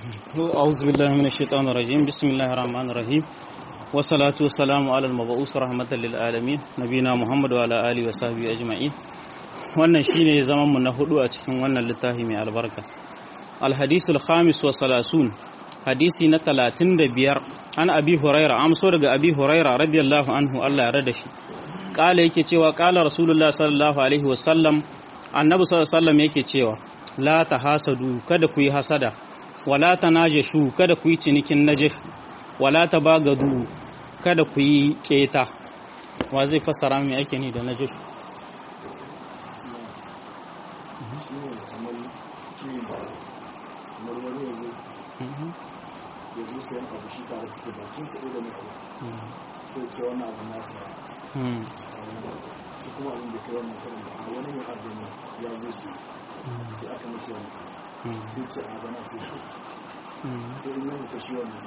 أعوذ بالله من الشيطان الرجيم بسم الله الرحمن الرحيم والصلاة والسلام على المبعوث رحمة للعالمين نبينا محمد وعلى آله وصحبه أجمعين wannan shine zaman mu na hudu a cikin wannan littafi mai albarka alhadisul khamis wa salasun hadisi na talatin da biyar an abi huraira amso daga abi huraira radiyallahu anhu Allah ya rada shi kala yake cewa kala rasulullah sallallahu alaihi wasallam annabi sallallahu alaihi wasallam yake cewa la tahasadu kada ku yi hasada wala tanajashu kada ku yi cinikin najashu wala tabagadu kada ku yi keta wa zai fassara mai ake ni da najashu ya zo sayan abu shi tare suke bakin sa da mai abu sai ce wannan abu na saya shi kuma abin da kai wannan karin ba wani mai abu ne ya zo su sai aka mashi wani sai ce a bana sai sai in yana ta shi wannan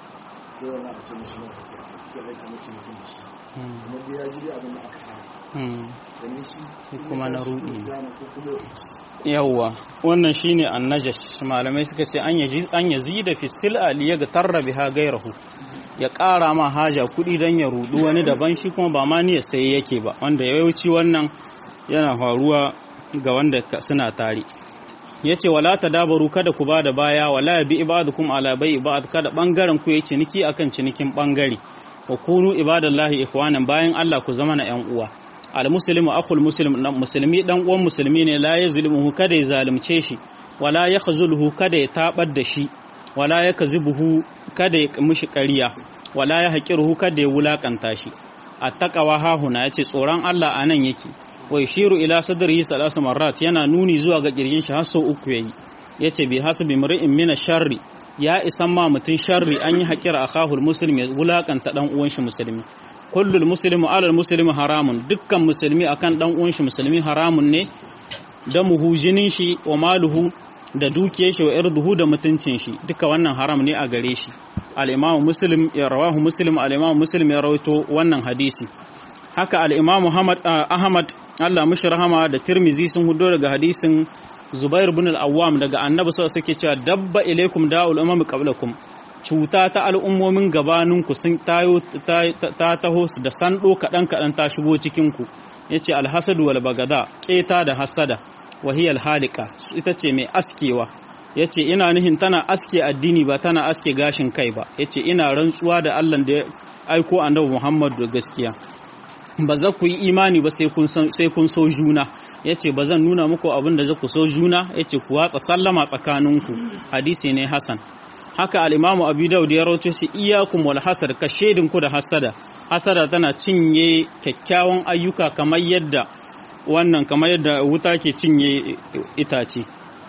sai wannan a ce mashi na ka sai sai aika mace mutum da shi kuma da ya ji abin da aka fara kenan shi kuma na rudi ko kuma yawwa wannan shine annajash malamai suka ce an yaji an yazida fi sil'a li yaghtarra biha ghayrahu ya ƙara ma haja kuɗi dan ya rudu wani daban shi kuma ba ma niyyar sai yake ba wanda yawanci wannan yana faruwa ga wanda suna tare yace wala tadabaru kada ku bada baya wala bi ibadukum ala bai ibad kada bangaren ku yayi ciniki akan cinikin bangare wa kunu ibadallahi ikhwanan bayan Allah ku zama na yan uwa almuslimu akhul muslim musulmi dan uwan musulmi ne la yazlimuhu kada ya zalunce shi wala yakhzuluhu kada ya tabar da shi wala yakzibuhu kada ya mishi ƙarya wala ya haqiruhu kada ya wulakanta shi attaqwa hahuna yace tsoron Allah anan yake wa yashiru ila sadrihi salasu marrat yana nuni zuwa ga kirjin shi har sau uku yayi yace bi hasbi mar'in min sharri ya isan ma mutun sharri an yi haƙira akhahul muslim ya wulakanta dan uwan shi musulmi kullul muslimu alal muslimi haramun dukkan musulmi akan dan uwan shi musulmi haramun ne da muhu jinin shi wa maluhu da dukiyar shi wa irduhu da mutuncin shi duka wannan haram ne a gare shi al-imam muslim ya rawahu muslim al-imam muslim ya rawaito wannan hadisi haka al-imam Muhammad Ahmad Allah mushi rahama da Tirmizi sun hudo daga hadisin Zubair bin al-Awwam daga Annabi sallallahu alaihi wasallam cewa dabba ilaikum da'ul umam qablakum cuta ta al'ummomin gabaninku sun tayo ta taho da sando kaɗan-kaɗan ta shigo cikinku ya ce alhassadu wal bagada ƙeta da hassada wahiyar halika ita ce mai askewa ya ce ina nihin tana aske addini ba tana aske gashin kai ba ya ce ina rantsuwa da allah da ya aiko annabi muhammadu da gaskiya ba za ku yi imani ba sai kun so juna ya ce ba zan nuna muku abin da za ku so juna ya ce ku watsa sallama tsakaninku hadisi ne hasan haka al'imamu abu daud ya rauto shi iyakun wal hasad ka ku da hasada hasada tana cinye kyakkyawan ayyuka kamar yadda wannan kamar yadda wuta ke cinye itace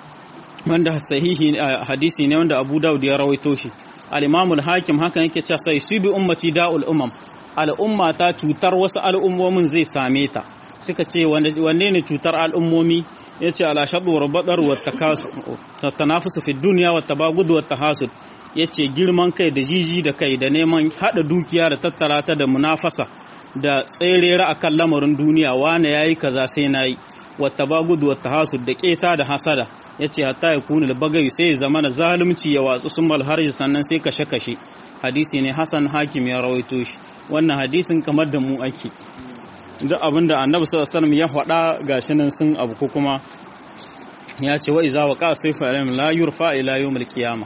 wanda sahihi hadisi ne wanda abu daud ya rawaito shi al'imamu hakim haka yake cewa sai su bi ummati da'ul umam al'umma ta cutar wasu al'ummomin zai same ta suka ce wanne ne cutar al'ummomi ya ce ala shaɗu rabaɗar wata tanafusu fi duniya wata bagudu wata hasud ya ce girman kai da jiji da kai da neman haɗa dukiya da tattara ta da munafasa da tserera a kan lamarin duniya wane ya yi kaza sai na yi wata bagudu wata hasud da keta da hasada ya ce hatta ya kuni bagayu sai ya zama na zalunci ya watsu sun malharji sannan sai kashe-kashe hadisi ne hasan hakim ya rawaito shi wannan hadisin kamar da mu ake duk abin da annabi sallallahu alaihi ya faɗa gashi nan sun abu ko kuma ya ce wa iza waqa sayfa alayhim la yurfa ila yawmil qiyamah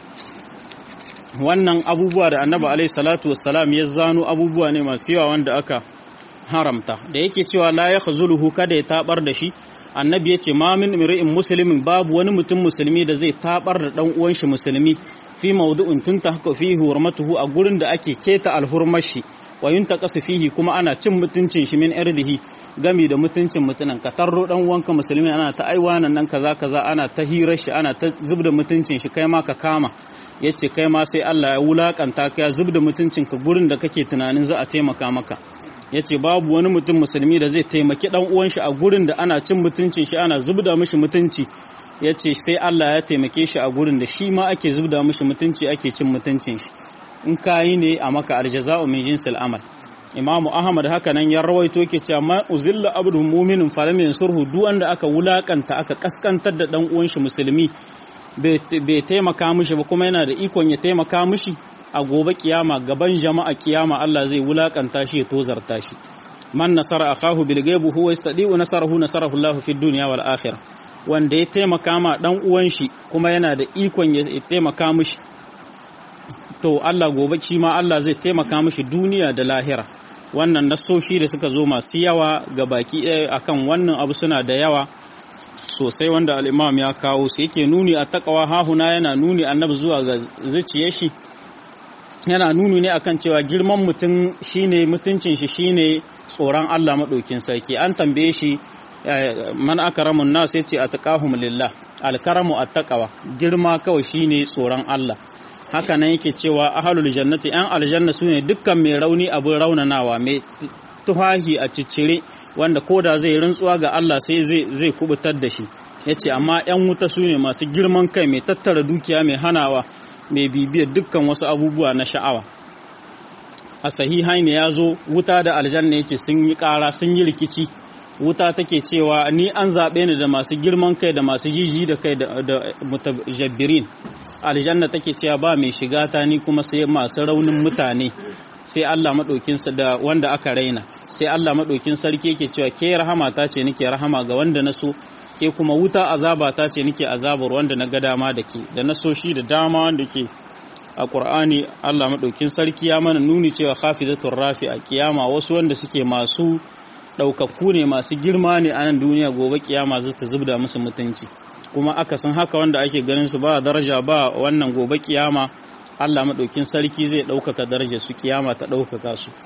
wannan abubuwa da annabi alaihi salatu wassalam ya zano abubuwa ne masu yawa wanda aka haramta da yake cewa la yakhzuluhu kada ya tabar da shi annabi ya ce ma min imri'in muslimin babu wani mutum musulmi da zai tabar da dan uwan shi musulmi fi mawdu'in tunta haka fihi hurmatuhu a gurin da ake keta alhurmar shi wa yuntaqasu fihi kuma ana cin mutuncin shi min irdihi gami da mutuncin mutunan ka tarro dan uwanka musulmi ana ta aiwanan nan kaza kaza ana ta hirar shi ana ta zubda mutuncin shi kai ma ka kama yace kai ma sai Allah ya wulakanta ka ya zubda mutuncin ka gurin da kake tunanin za a taimaka maka yace babu wani mutum musulmi da zai taimaki dan uwan shi a gurin da ana cin mutuncin shi ana zubda mishi mutunci yace sai Allah ya taimake shi a gurin da shi ma ake zubda mishi mutunci ake cin mutuncin shi in kayi ne a maka aljaza'u min jinsil amal imamu ahmad haka nan ya rawaito ke cewa ma uzilla abdu mu'minin falam yansurhu duk wanda aka wulakanta aka kaskantar da dan uwan shi musulmi bai taimaka mishi ba kuma yana da ikon ya taimaka mishi a gobe kiyama gaban jama'a kiyama Allah zai wulakanta shi ya tozarta shi man nasara akahu bil ghaibi huwa yastadi'u nasarahu nasarahu Allah fi dunya wal akhirah wanda ya taimaka ma dan uwan shi kuma yana da ikon ya taimaka mishi to Allah gobe shi ma Allah zai taimaka mishi duniya da lahira wannan nasoshi da suka zo masu yawa ga baki ɗaya akan wannan abu suna da yawa sosai wanda al'imam ya kawo su yake nuni a takawa hahuna yana nuni annabi zuwa ga zuciyar shi yana nuni ne akan cewa girman mutum shine mutuncin shi shine tsoron Allah maɗaukin sarki an tambaye shi man akramun nas yace ataqahum lillah alkaramu attaqwa girma kawai shine tsoron Allah haka nan yake cewa ahlul jannati yan aljanna sune dukkan mai rauni abin raunanawa mai tuhahi a ciccire wanda koda zai rantsuwa ga Allah sai zai zai kubutar da shi yace amma yan wuta sune masu girman kai mai tattara dukiya mai hanawa mai bibiyar dukkan wasu abubuwa na sha'awa a sahihai ne ya zo wuta da aljanna yace sun yi ƙara sun yi rikici wuta take cewa ni an zaɓe ni da masu girman kai da masu jiji da kai da mutajabbirin aljanna take cewa ba mai shiga ta ni kuma sai masu raunin mutane sai Allah maɗaukin da wanda aka raina sai Allah maɗaukin sarki yake cewa ke rahama ta ce nake rahama ga wanda na so ke kuma wuta azaba ta ce nake azabar wanda na ga dama da ke da na so shi da dama wanda ke a Qur'ani Allah maɗaukin sarki ya mana nuni cewa khafizatur rafi a kiyama wasu wanda suke masu ɗaukakku ne masu girma ne a nan duniya gobe kiyama zai ta zubda musu mutunci kuma aka san haka wanda ake ganin su ba daraja ba wannan gobe kiyama Allah maɗaukin sarki zai ɗaukaka daraja su kiyama ta ɗaukaka su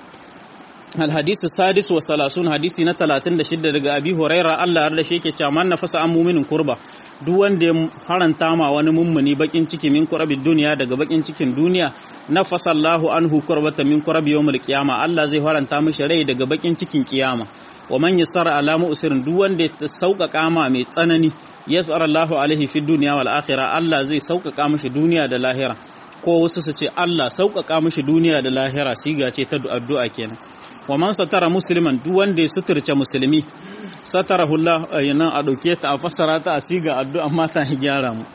alhadisu sadis wa salasun hadisi na 36 daga abi huraira Allah har da shi yake cewa man nafasa an muminin kurba duk wanda ya haranta ma wani mummuni bakin ciki min kurabi duniya daga bakin cikin duniya nafasa Allahu anhu kurbata min kurabi yawmul qiyama Allah zai haranta mishi rai daga bakin cikin kiyama wa man yassara ala mu'sirin duk wanda ya sauƙaƙa ma mai tsanani yassara Allahu alaihi fi dunya wal akhirah Allah zai sauƙaƙa mishi duniya da lahira ko wasu su ce Allah sauƙaƙa mishi duniya da lahira siga ce ta addu'a kenan wa man satara musliman duk wanda ya suturce musulmi satarahu Allah yana a dauke ta a fassara ta a siga addu'a mata ya gyara mu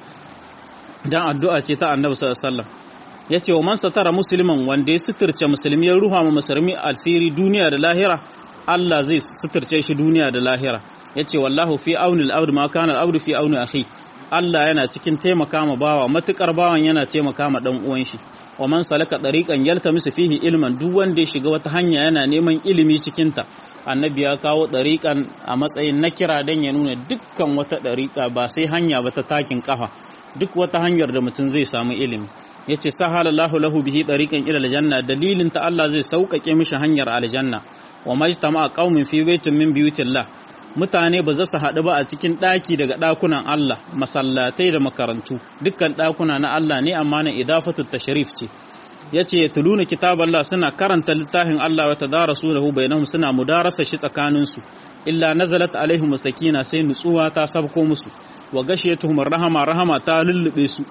dan addu'a ce ta Annabi sallallahu alaihi wasallam yace wa man satara musliman wanda ya suturce musulmi ya ruha ma musulmi alsiri duniya da lahira Allah zai suturce shi duniya da lahira yace wallahu fi auni al-abd ma kana al-abd fi auni akhi Allah yana cikin taimaka ma bawa matukar bawan yana taimaka ma dan uwan shi wa man salaka tariqan yaltamisu fihi ilman duk wanda ya shiga wata hanya yana neman ilimi cikin ta annabi ya kawo tariqan a matsayin na kira dan ya nuna dukkan wata tariqa ba sai hanya ba ta takin kafa duk wata hanyar da mutum zai samu ilimi yace sahalallahu lahu bihi tariqan ila aljanna dalilin ta Allah zai sauƙaƙe mishi hanyar aljanna wa majtama'a qaumin fi baitin min buyutillah mutane ba za su haɗu ba a cikin ɗaki daga ɗakunan Allah masallatai da makarantu dukkan ɗakuna na Allah ne amma na idafatu tashrif ce yace ya tuluna kitab Allah suna karanta littafin Allah wa tadarasuhu bainahum suna mudarasa shi tsakanin su illa nazalat alaihim sakina sai nutsuwa ta sabko musu wa gashiyatuhum rahama rahama ta lullube su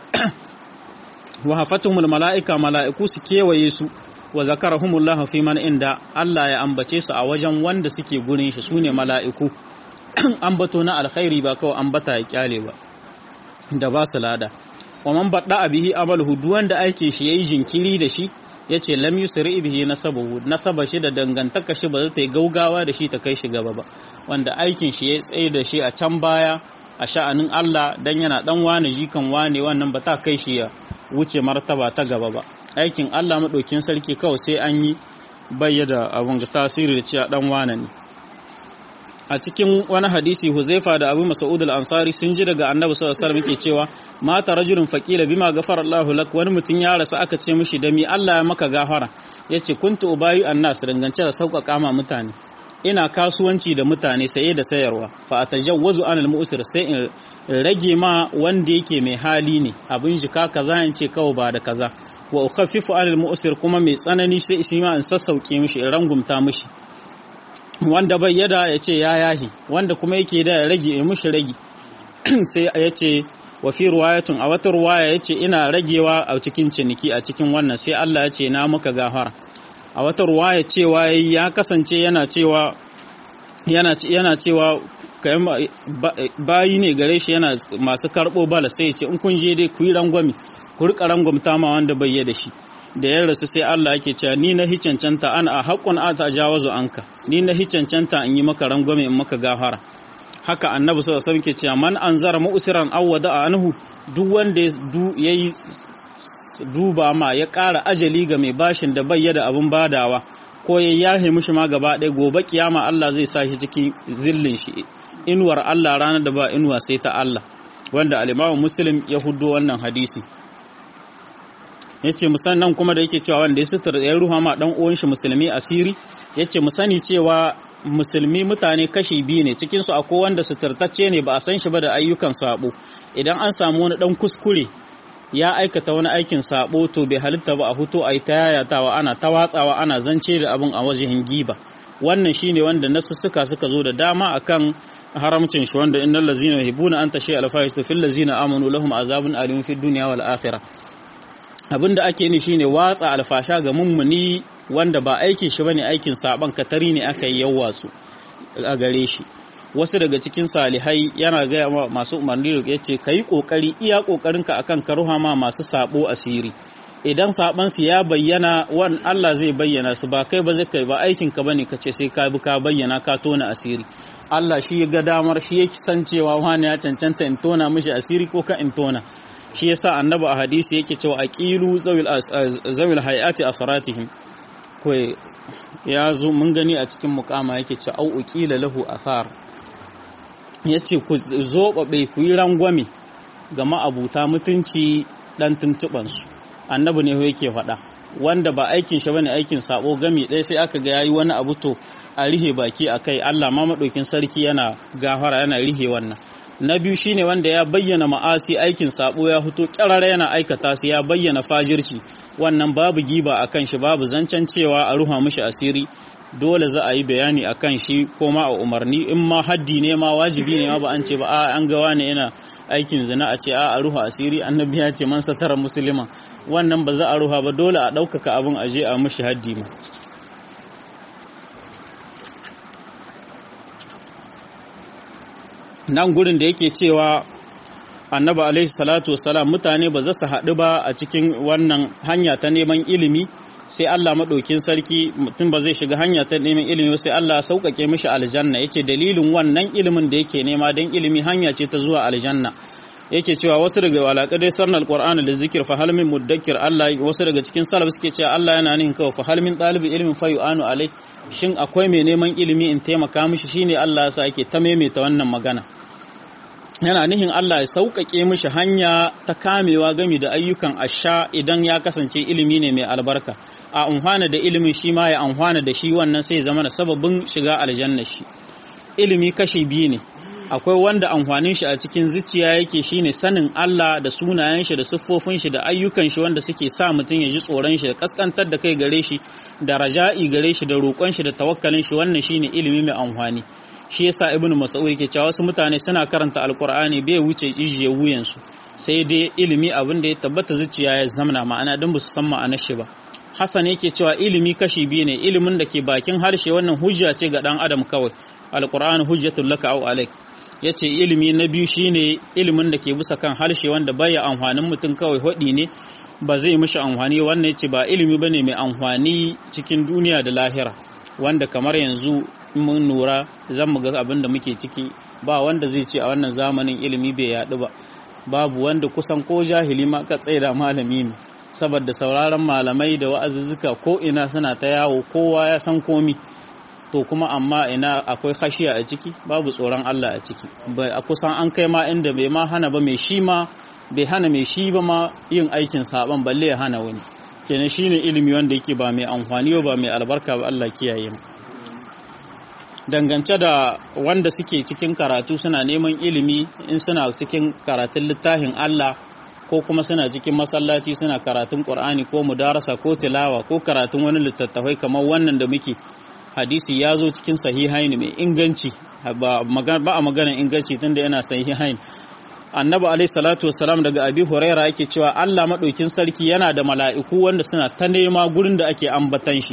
wa hafatuhum malaika malaiku su kewaye su wa zakarahumullahu fi man inda Allah ya ambace su a wajen wanda suke gurin shi sune mala'iku ambato na alkhairi ba kawai ambata ya kyale ba da ba su lada wa man badda bihi amaluhu duk wanda aikin shi yayi jinkiri da shi yace lam yusri bihi nasabuhu nasaba shi da dangantaka shi ba zai yi gaugawa da shi ta kai shi gaba ba wanda aikin shi ya tsaye da shi a can baya a sha'anin Allah dan yana dan wane jikan wane wannan ba ta kai shi ya wuce martaba ta gaba ba aikin Allah maɗaukin sarki kawai sai an yi bayyada abin ga tasiri da cewa ɗan wane ne a cikin wani hadisi huzaifa da abu mas'ud al-ansari sun ji daga annabi sallallahu alaihi wasallam yake cewa mata rajulun faqila bima ghafara Allahu lak wani mutum ya rasu aka ce mishi da mi Allah ya maka gafara yace kuntu ubayi annas dangance da sauƙaƙa ma mutane ina kasuwanci da mutane saye da sayarwa fa atajawwazu anil mu'sir sai in rage ma wanda yake mai hali ne abin jika kaza in ce kawai ba da kaza wa ukhaffifu anil mu'sir kuma mai tsanani sai shi ma in sassauke mishi in rangumta mishi wanda bai yada ya ce ya yahi wanda kuma yake da ya rage ya mishi rage sai ya ce wa fi ruwayatun a wata ruwaya ya ce ina ragewa a cikin ciniki a cikin wannan sai Allah ya ce na muka gafara a wata ruwaya cewa ya kasance yana cewa yana cewa kayan bayi ne gare shi yana masu karɓo bala sai ce in kun je dai ku yi rangwami ku rika rangwamta ma wanda bai da shi da ya rasu sai Allah yake cewa ni na hi cancanta ana a haƙƙun a ta jawazu anka ni na hi cancanta in yi maka rangwame in maka gafara haka annabi sallallahu alaihi wasallam ke cewa man anzara mu'siran aw wada anhu duk wanda ya yi duba ma ya ƙara ajali ga mai bashin da bai da abin badawa ko ya yahe mishi ma gaba ɗaya gobe kiyama Allah zai sa shi cikin zillin shi inuwar Allah ranar da ba inuwa sai ta Allah wanda al-Imam Muslim ya huddo wannan hadisi yace musannan kuma da yake cewa wanda ya sutura ya ruha ma dan uwan shi musulmi asiri yace mu sani cewa musulmi mutane kashi biyu ne cikin su akwai wanda suturtacce ne ba a san shi ba da ayyukan sabo idan an samu wani dan kuskure ya aikata wani aikin sabo to bai halitta ba a huto a yi ta yayatawa ana ta watsawa ana zance da abin a wajen giba wannan shine wanda nasussuka suka zo da dama akan haramcin shi wanda innal ladzina yuhibbuna an tashi al fahishatu fil ladzina amanu lahum azabun alim fid dunya wal akhirah abinda ake ni shine watsa alfasha ga mummuni wanda ba aikin shi bane aikin saban katari ne aka yi yawwatsu a gare shi wasu daga cikin salihai yana gaya ma masu umarni da ya ce ka yi ƙoƙari iya ƙoƙarinka akan ka ruha ma masu sabo asiri idan sabansu ya bayyana wan Allah zai bayyana su ba kai ba zai kai ba aikin ka bane ka ce sai ka bi ka bayyana ka tona asiri Allah shi ya ga damar shi ya san cewa wani ya cancanta in tona mishi asiri ko ka in tona shi yasa annabi a hadisi yake cewa aqilu zawil zawil hayati asratihim ko ya zo mun gani a cikin mukama yake cewa au uqila lahu athar ya ce ku zoɓaɓe ku yi rangwame ga ma'abuta mutunci ɗan tuntuɓansu annabi ne yake faɗa wanda ba aikin shi bane aikin sabo gami ɗaya sai aka ga yayi wani abu to a rihe baki a kai Allah ma maɗaukin sarki yana gafara yana rihe wannan na biyu shine wanda ya bayyana ma'asi aikin sabo ya fito kyarara yana aikata su ya bayyana fajirci wannan babu giba akan shi babu zancen cewa a ruha mishi asiri dole za a yi bayani a kan shi ko ma a umarni in ma haddi ne ma wajibi ne ma ba an ce ba a an gawa ne yana aikin zina a ce a a ruha asiri annabi ya ce man satara musulman wannan ba za a ruha ba dole a ɗaukaka abin aje a mushi haddi ma nan gurin da yake cewa annabi alaihi salatu wasalam mutane ba za su haɗu ba a cikin wannan hanya ta neman ilimi sai Allah maɗaukin sarki mutum ba zai shiga hanya ta neman ilimi sai Allah sauƙaƙe mishi aljanna yace dalilin wannan ilimin da yake nema don ilimi hanya ce ta zuwa aljanna yake cewa wasu daga walaƙadai sarnar alƙur'ani da zikir fa hal min mudakkir Allah wasu daga cikin salaf suke cewa Allah yana nihin kawai fa hal min ɗalibin ilimin fa yu'anu alai shin akwai mai neman ilimi in taimaka mishi shine Allah ya sa ake ta maimaita wannan magana yana nihin Allah ya sauƙaƙe mishi hanya ta kamewa gami da ayyukan asha idan ya kasance ilimi ne mai albarka a amfana da ilimin shi ma ya amfana da shi wannan sai zama da sababin shiga aljanna shi ilimi kashi biyu ne akwai wanda amfanin shi a cikin zuciya yake shine sanin Allah da sunayen shi da siffofin shi da ayyukan shi wanda suke sa mutum ya ji tsoron shi da kaskantar da kai gare shi da raja'i gare shi da roƙon shi da tawakkalin shi wannan shine ilimi mai amfani shi yasa ibnu mas'ud yake cewa wasu mutane suna karanta alqur'ani bai wuce ijiye wuyansu sai dai ilimi abin da ya tabbata zuciya ya zamana ma'ana don ba su san ma'anar shi ba Hassan yake cewa ilimi kashi biyu ne ilimin da ke bakin harshe wannan hujja ce ga dan adam kawai alqur'an hujjatul laka aw alaik yace ilimi na biyu shine ilimin da ke bisa kan harshe wanda baya amfanin mutum kawai hodi ne ba zai mishi amfani wannan yace ba ilimi bane mai amfani cikin duniya da lahira wanda kamar yanzu mun nura zan mu ga abin da muke ciki ba wanda zai ce a wannan zamanin ilimi bai yaɗu ba babu wanda kusan ko jahili ma ka tsaida malami ne saboda sauraron malamai da wa'azuzzuka ko ina suna ta yawo kowa ya san komi to kuma amma ina akwai khashiya a ciki babu tsoron Allah a ciki a kusan an kai ma inda bai ma hana ba mai shi ma bai hana mai shi ba ma yin aikin saban balle ya hana wani kenan shine ilimi wanda yake ba mai amfani ba mai albarka ba Allah kiyaye mu dangance da wanda suke cikin karatu suna neman ilimi in suna cikin karatun littafin Allah ko kuma suna cikin masallaci suna karatun Qur'ani ko mudarasa ko tilawa ko karatun wani littattafai kamar wannan da muke hadisi ya zo cikin sahihain mai inganci ba a maganar inganci tunda yana sahihain annabi alaihi salatu wassalam daga abi huraira yake cewa Allah madaukin sarki yana da mala'iku wanda suna ta nema gurin da ake ambatan shi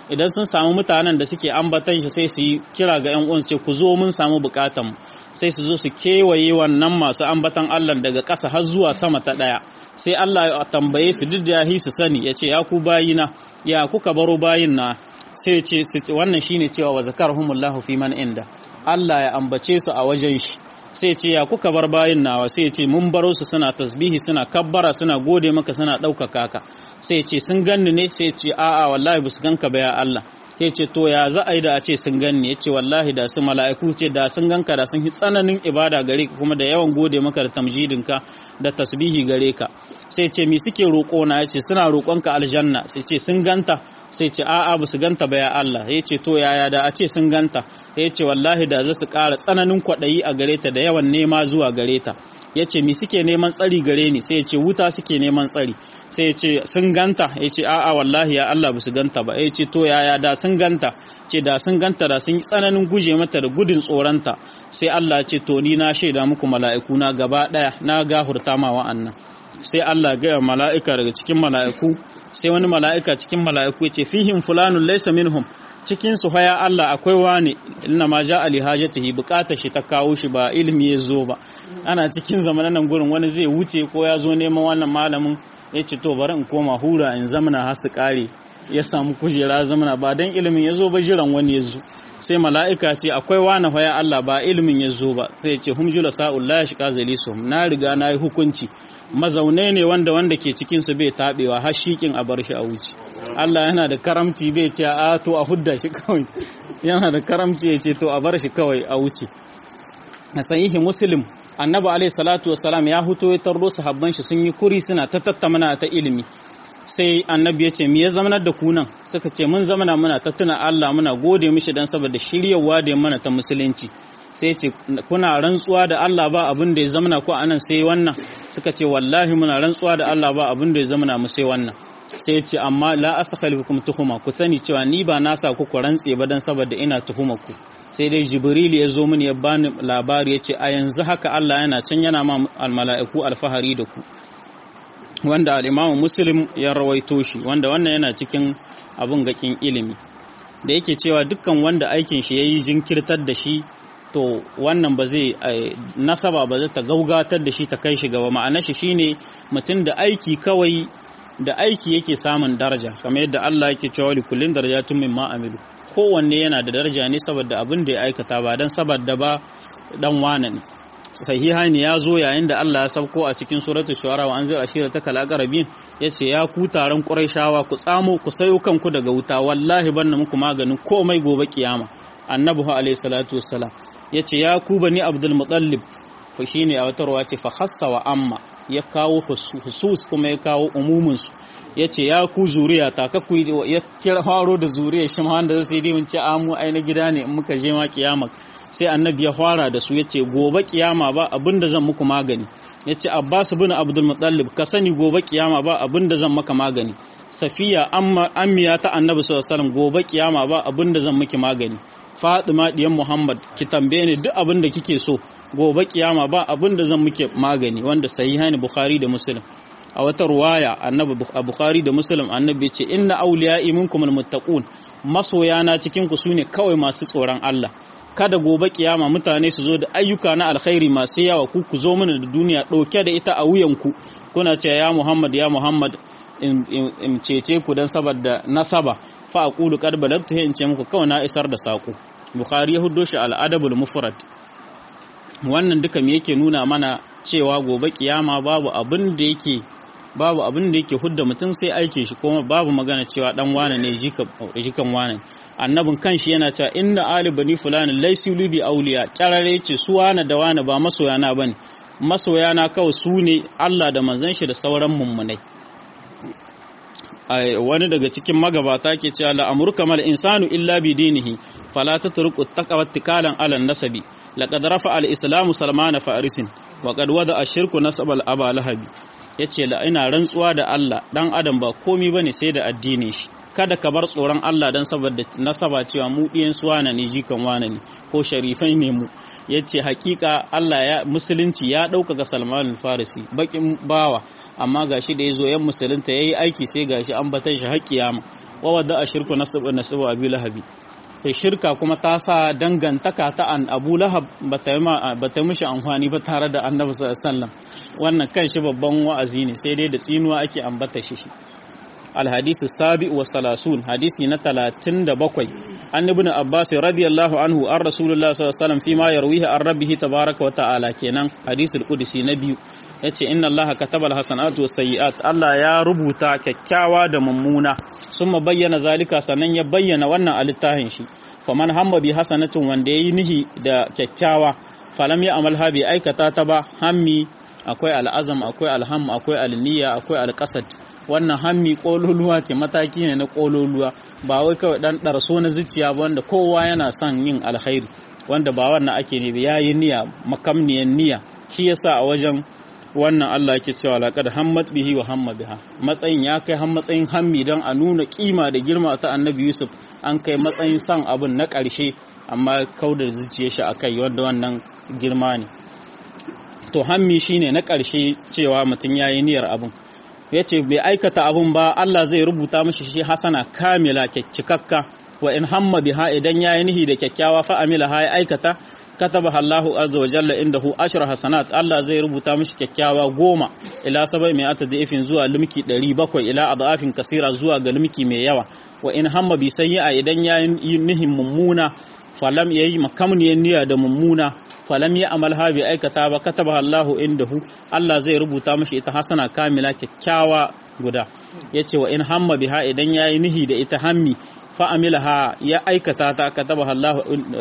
idan sun samu mutanen da suke ambatan shi sai su yi kira ga yan uwan ce ku zo mun samu bukatan mu sai su zo su kewaye wannan masu ambatan Allah daga ƙasa har zuwa sama ta ɗaya sai Allah ya tambaye su duk da ya su sani ya ce ya ku bayina ya kuka baro bayin na sai ce wannan shine cewa wa zakarhumullahu fi man inda Allah ya ambace su a wajen shi sai ce ya kuka bar bayin nawa sai ce mun baro su suna tasbihi suna kabbara suna gode maka suna ɗaukaka ka sai ce sun ganni ne sai ce a'a wallahi ba su ganka ba ya Allah ya ce to ya za a yi da a ce sun ganni ya ce wallahi da su mala'iku ce da sun ganka da sun yi tsananin ibada gare ka kuma da yawan gode maka da tamjidinka da tasbihi gare ka sai ce mi suke roƙo na ya ce suna roƙonka aljanna sai ce sun ganta sai ce a'a ba su ganta ba ya Allah ya ce to yaya da a ce sun ganta ya ce wallahi da za su ƙara tsananin kwaɗayi a gare ta da yawan nema zuwa gare ta ya ce mi suke neman tsari gare ni sai ya ce wuta suke neman tsari sai ya ce sun ganta ya ce a'a wallahi ya Allah ba su ganta ba ya ce to yaya da sun ganta ce da sun ganta da sun yi tsananin guje mata da gudun tsoronta sai Allah ya ce to ni na shaida muku mala'iku na gaba ɗaya na gahurta ma wa'annan sai Allah gaya mala'ika daga cikin mala'iku sai wani mala'ika cikin mala'iku ya ce fihim fulanun laysa minhum cikin su haya Allah akwai wani inna ma ja ali hajatihi bukatar shi ta kawo shi ba ilimi ya zo ba ana cikin zamanan nan gurin wani zai wuce ko ya zo neman wannan malamin ya ce to bari in koma hura in zamana har su kare ya samu kujera zamana ba dan ilimin ya zo ba jiran wani ya zo sai mala'ika ce akwai wani haya Allah ba ilimin ya zo ba sai ce hum jula sa'ul la yashqa zalisuhum na riga na yi hukunci mazaune ne wanda wanda ke cikin su bai tabewa har shikin a bar shi a wuce Allah yana da karamci bai ce a to a hudda shi kawai yana da karamci ya ce to a bar shi kawai a wuce a sahihi muslim annabi alaihi salatu wassalam ya huto ya tarro sahabban shi sun yi kuri suna ta tattamana ta ilimi sai annabi ya ce me ya zamanar da kunan suka ce mun zamana muna ta tuna Allah muna gode mishi dan saboda shiryawa da mana ta musulunci sai ce kuna rantsuwa da Allah ba abin da ya zamana ko anan sai wannan suka ce wallahi muna rantsuwa da Allah ba abin da ya zamana mu sai wannan sai ya ce amma la astakhlifukum tuhuma ku sani cewa ni ba na sa ku ku rantse ba dan saboda ina tuhuma ku sai dai jibril ya zo mini ya bani labari ya ce a yanzu haka Allah yana can yana ma almala'iku alfahari da ku wanda al'imamu muslim ya rawaito shi wanda wannan yana cikin abin gakin ilimi da yake cewa dukkan wanda aikin shi ya yi jinkirtar da shi to wannan ba zai nasaba ba zai ta gaugatar da shi ta kai shi gaba ma'ana shi shine mutum da aiki kawai da aiki yake samun daraja kamar yadda Allah yake cewa li kullin darajatun mimma amilu kowanne yana da daraja ne saboda abin da ya aikata ba dan saboda ba dan wane ne sahiha ne ya zo yayin da Allah ya sauko a cikin suratul shuara wa anzir ashira ta kala qarabin yace ya ku taron quraishawa ku tsamo ku sayo kanku daga wuta wallahi banna muku maganin komai gobe kiyama annabi alayhi salatu wassalam yace ya ku bani abdul muttalib fa shine a wata ruwa ce fa khassa wa amma ya kawo husus kuma ya kawo umumin su yace ya ku zuriya ta ka ku ya kira faro da zuriya shi ma wanda zai yi mun ce amu ai na gida ne in muka je ma kiyama sai annabi ya fara da su yace gobe kiyama ba abinda zan muku magani yace abbas bin abdul muttalib ka sani gobe kiyama ba abinda zan maka magani safiya amma ammiya ta annabi sallallahu alaihi wasallam gobe kiyama ba abinda zan miki magani fatima diyan muhammad ki tambaye ni duk abinda kike so gobe kiyama ba abinda zan miki magani wanda sahihaini bukhari da muslim a wata ruwaya annabi a bukhari da muslim annabi ce inna awliya'i minkum almuttaqun masoyana cikin ku sune kawai masu tsoron Allah kada gobe kiyama mutane su zo da ayyuka na alkhairi masu yawa ku ku zo mana da duniya ɗauke da ita a wuyanku kuna ce ya Muhammad ya Muhammad in cece ku dan saboda nasaba fa aqulu qad balagtu in ce muku kawai na isar da sako Bukhari ya huddo shi al-adabul mufrad wannan duka me yake nuna mana cewa gobe kiyama babu abin da yake babu abin da yake hudda mutum sai aikin shi kuma babu magana cewa dan wane ne jikan wane annabin kanshi yana cewa inna ali bani fulani laysu bi auliya kyarare ce su wane da wane ba masoyana bane masoyana kawai su ne Allah da manzon shi da sauran mummunai wani daga cikin magabata ke cewa la amurka mal insanu illa bi dinihi fala tatruku taqwa tikalan ala nasabi laqad rafa al islamu salmana farisin wa qad wada ashirku nasabal aba lahabi yace la ina rantsuwa da Allah dan adam ba komi bane sai da addinin shi kada ka bar tsoron Allah dan saboda nasaba cewa mu ɗiyan su wane ne jikan wane ne ko sharifai ne mu yace hakika Allah ya musulunci ya ɗaukaka Salman al-Farisi bakin bawa amma gashi da yazo yan musulunta yayi aiki sai gashi an batan shi har kiyama wa wadda ashirku nasabu nasabu abi lahabi kai shirka kuma ta sa dangantaka ta an abu lahab ba ta mishi amfani ba tare da annabi sallam wannan kan shi babban wa'azi ne sai dai da tsinuwa ake ambata shi alhadisi sabi wa salasun hadisi na talatin da bakwai an ibn abbas radiyallahu anhu an rasulullah sallallahu alaihi wasallam fi ma yarwihi an rabbihi tabaraka wa ta'ala kenan hadisul qudsi na biyu yace inna allaha kataba alhasanatu wasayyi'at allah ya rubuta kyakkyawa da mummuna summa bayyana zalika sannan ya bayyana wannan a littafin shi faman hamma bi hasanatin wanda yayi nihi da kyakkyawa falam ya amalha bi aikata ta ba hammi akwai al'azam akwai alham akwai alniya akwai alqasad wannan hammi kololuwa ce mataki ne na kololuwa ba wai kawai dan darso na zuciya ba wanda kowa yana son yin alkhairi wanda ba wannan ake ne ba yayi niyya makamniyan niyya shi yasa a wajen wannan Allah yake cewa laqad hammat bihi wa hamma biha matsayin ya kai har matsayin hammi don a nuna kima da girma ta Annabi Yusuf an kai matsayin san abun na ƙarshe amma kaudar zuciyar shi akai wanda wannan girma ne to hammi shine na ƙarshe cewa mutum yayi niyyar abun yace bai aikata abun ba Allah zai rubuta mishi shi hasana kamila cikakka wa in hamma biha idan yayi nihi da kyakkyawa fa amila ha ya aikata kataba Allahu azza wa jalla indahu ashra hasanat Allah zai rubuta mishi kyakkyawa goma ila sabai mai ata da'ifin zuwa limki 700 ila adafin kasira zuwa ga limki mai yawa wa in hamma bi sayyi'a idan yayi nihin mummuna falam yayi makamniyar niyya da mummuna falam ya amalha bi aikata ba kataba Allahu indahu Allah zai rubuta mishi ita hasana kamila kyakkyawa guda yace wa in hamma biha idan yayi nihi da ita hammi fa'amilaha ya aikata ta kataba Allah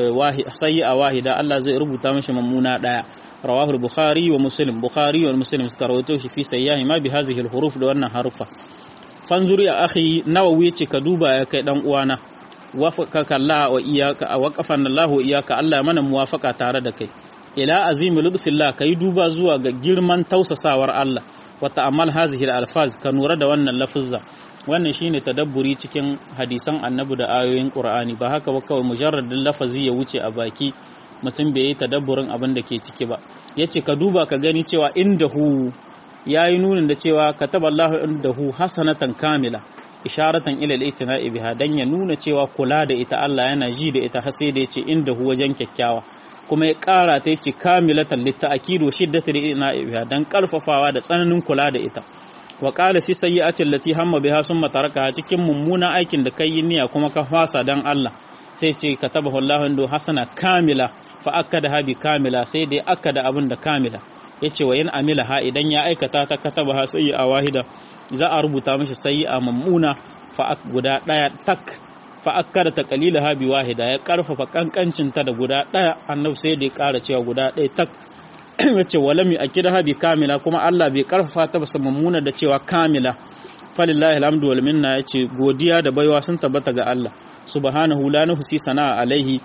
sayyi'a wahida Allah zai rubuta mashi mummuna daya rawahu bukhari wa muslim bukhari wa muslim suka rawaito shi fi sayyahi ma bi hadhihi huruf da wannan harufa fanzuri ya akhi nawawi ce ka duba ya kai dan uwana wafaqaka Allah wa iyyaka waqafan Allah wa iyyaka Allah mana muwafaqa tare da kai ila azimi lutfillah kai duba zuwa ga girman tausasawar Allah wa ta'ammal hadhihi al-alfaz ka nura da wannan lafuzza wannan shine tadabburi cikin hadisan annabi da ayoyin qur'ani ba haka ba kawai mujarradin lafazi ya wuce a baki mutum bai yi tadabburin abin da ke ciki ba yace ka duba ka gani cewa indahu yayi nunin da cewa kataballahu indahu hasanatan kamila isharatan ila al-itina'i biha dan ya nuna cewa kula da ita Allah yana ji da ita har sai da yace indahu wajen kyakkyawa kuma ya ƙara ta yace kamilatan litta'kidu shiddatul itina'i biha dan karfafawa da tsananin kula da ita wa qala fi sayyi'ati allati hamma biha summa tarakaha cikin mummuna aikin da kai niyya kuma ka fasa dan Allah sai ce katabahu Allahu indu hasana kamila fa akkada bi kamila sai dai akkada abin da kamila yace wa in amila ha idan ya aikata ta katabaha sayyi'a wahida za a rubuta mishi sayyi'a mummuna fa guda daya tak fa akkada ta qalilaha bi wahida ya karfafa kankancin ta da guda daya annabi sai da ya kara cewa guda daya tak yace walam yakidha bi kamila kuma Allah bai karfafa ta basa mummuna da cewa kamila falillahi alhamdu wal minna yace godiya da baiwa sun tabbata ga Allah subhanahu la nuhsi sana'a alaihi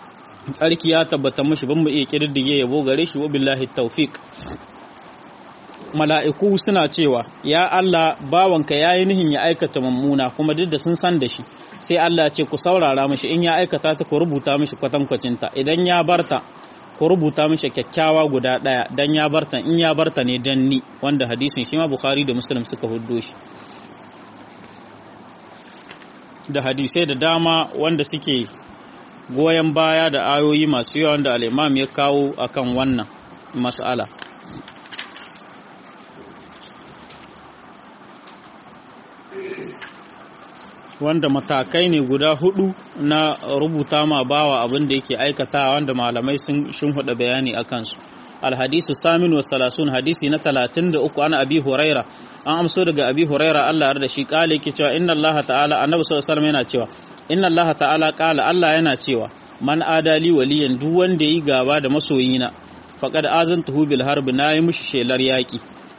tsarki ya tabbata mushi ban mu iya kididdige yabo gare shi wa billahi tawfiq mala'iku suna cewa ya Allah bawanka yayi nihin ya aikata mummuna kuma duk da sun san da shi sai Allah ce ku saurara mishi in ya aikata ta ku rubuta mishi kwatankwacinta idan ya barta ku rubuta mishi kyakkyawa guda ɗaya dan ya barta in ya barta ne dan ni wanda hadisin shi ma Bukhari da Muslim suka huddo shi da hadisai da dama wanda suke goyon baya da ayoyi masu yawa wanda al-Imam ya kawo akan wannan mas'ala wanda matakai ne guda hudu na rubuta ma bawa abin da yake aikata wanda malamai sun shimfiɗa bayani a kansu alhadisu samin wa salasun hadisi na talatin da uku ana abi huraira an amso daga abi huraira Allah da shi kala yake cewa inna Allah ta'ala annabi sallallahu alaihi yana cewa inna Allah ta'ala kala Allah yana cewa man adali waliyan duk wanda yi gaba da masoyina faqad azantuhu bil harb na yi mishi shelar yaki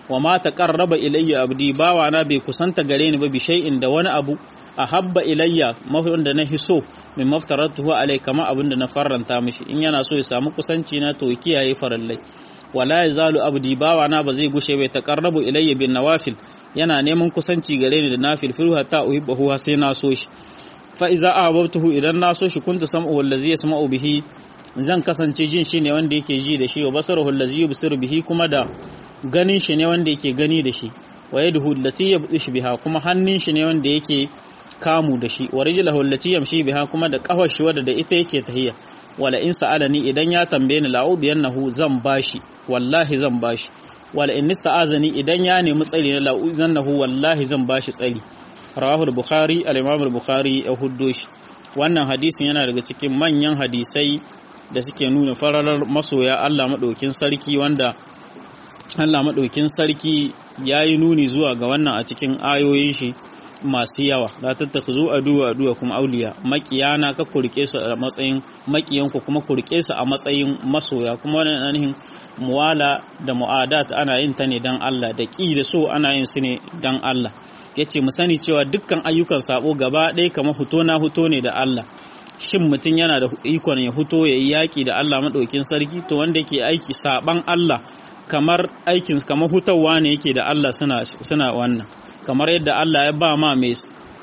wa ma taqarraba ilayya abdi bawana bai kusanta gare ni ba bi shay'in da wani abu ahabba ilayya mafi da na hiso min maftaratuhu alai kama abin da na farranta mishi in yana so ya samu kusanci na to kiyaye farallai wala yazalu abdi bawana ba zai gushe bai taqarrabu ilayya bin nawafil yana neman kusanci gare ni da nafil filu hatta uhibbahu sai na so shi fa iza ahbabtuhu idan na so shi kuntu sam'u wallazi yasma'u bihi zan kasance jin shi ne wanda yake ji da shi wa basaruhu allazi yubsiru bihi kuma da ganin shi ne wanda yake gani da shi wa yaduhu allati yabdish biha kuma hannun shi ne wanda yake kamu da shi wa rijluhu allati yamshi biha kuma da kafar shi wadda da ita yake tahiya wala in sa'alani idan ya tambaye ni la'udiyannahu zan bashi wallahi zan bashi wala in nista'azani idan ya nemi tsari na la'uzannahu wallahi zan bashi tsari rawahu al-bukhari al-imam al-bukhari ya huddo shi wannan hadisin yana daga cikin manyan hadisai da suke nuna fararar masoya Allah madaukin sarki wanda Allah madaukin sarki yayi nuni zuwa ga wannan a cikin ayoyin shi masu yawa la tattakhuzu aduwa aduwa kuma auliya makiyana ka kurke su a matsayin makiyanku kuma kurke su a matsayin masoya kuma wannan ainihin muwala da mu'adat ana yin ta ne dan Allah da ki da so ana yin su ne dan Allah yace mu sani cewa dukkan ayyukan sabo gaba ɗaya kamar huto na huto ne da Allah shin mutum yana da ikon ya huto ya yi yaƙi da Allah maɗaukin sarki to wanda yake aiki saban Allah kamar aikin kamar hutawa ne yake da Allah suna suna wannan kamar yadda Allah ya ba ma mai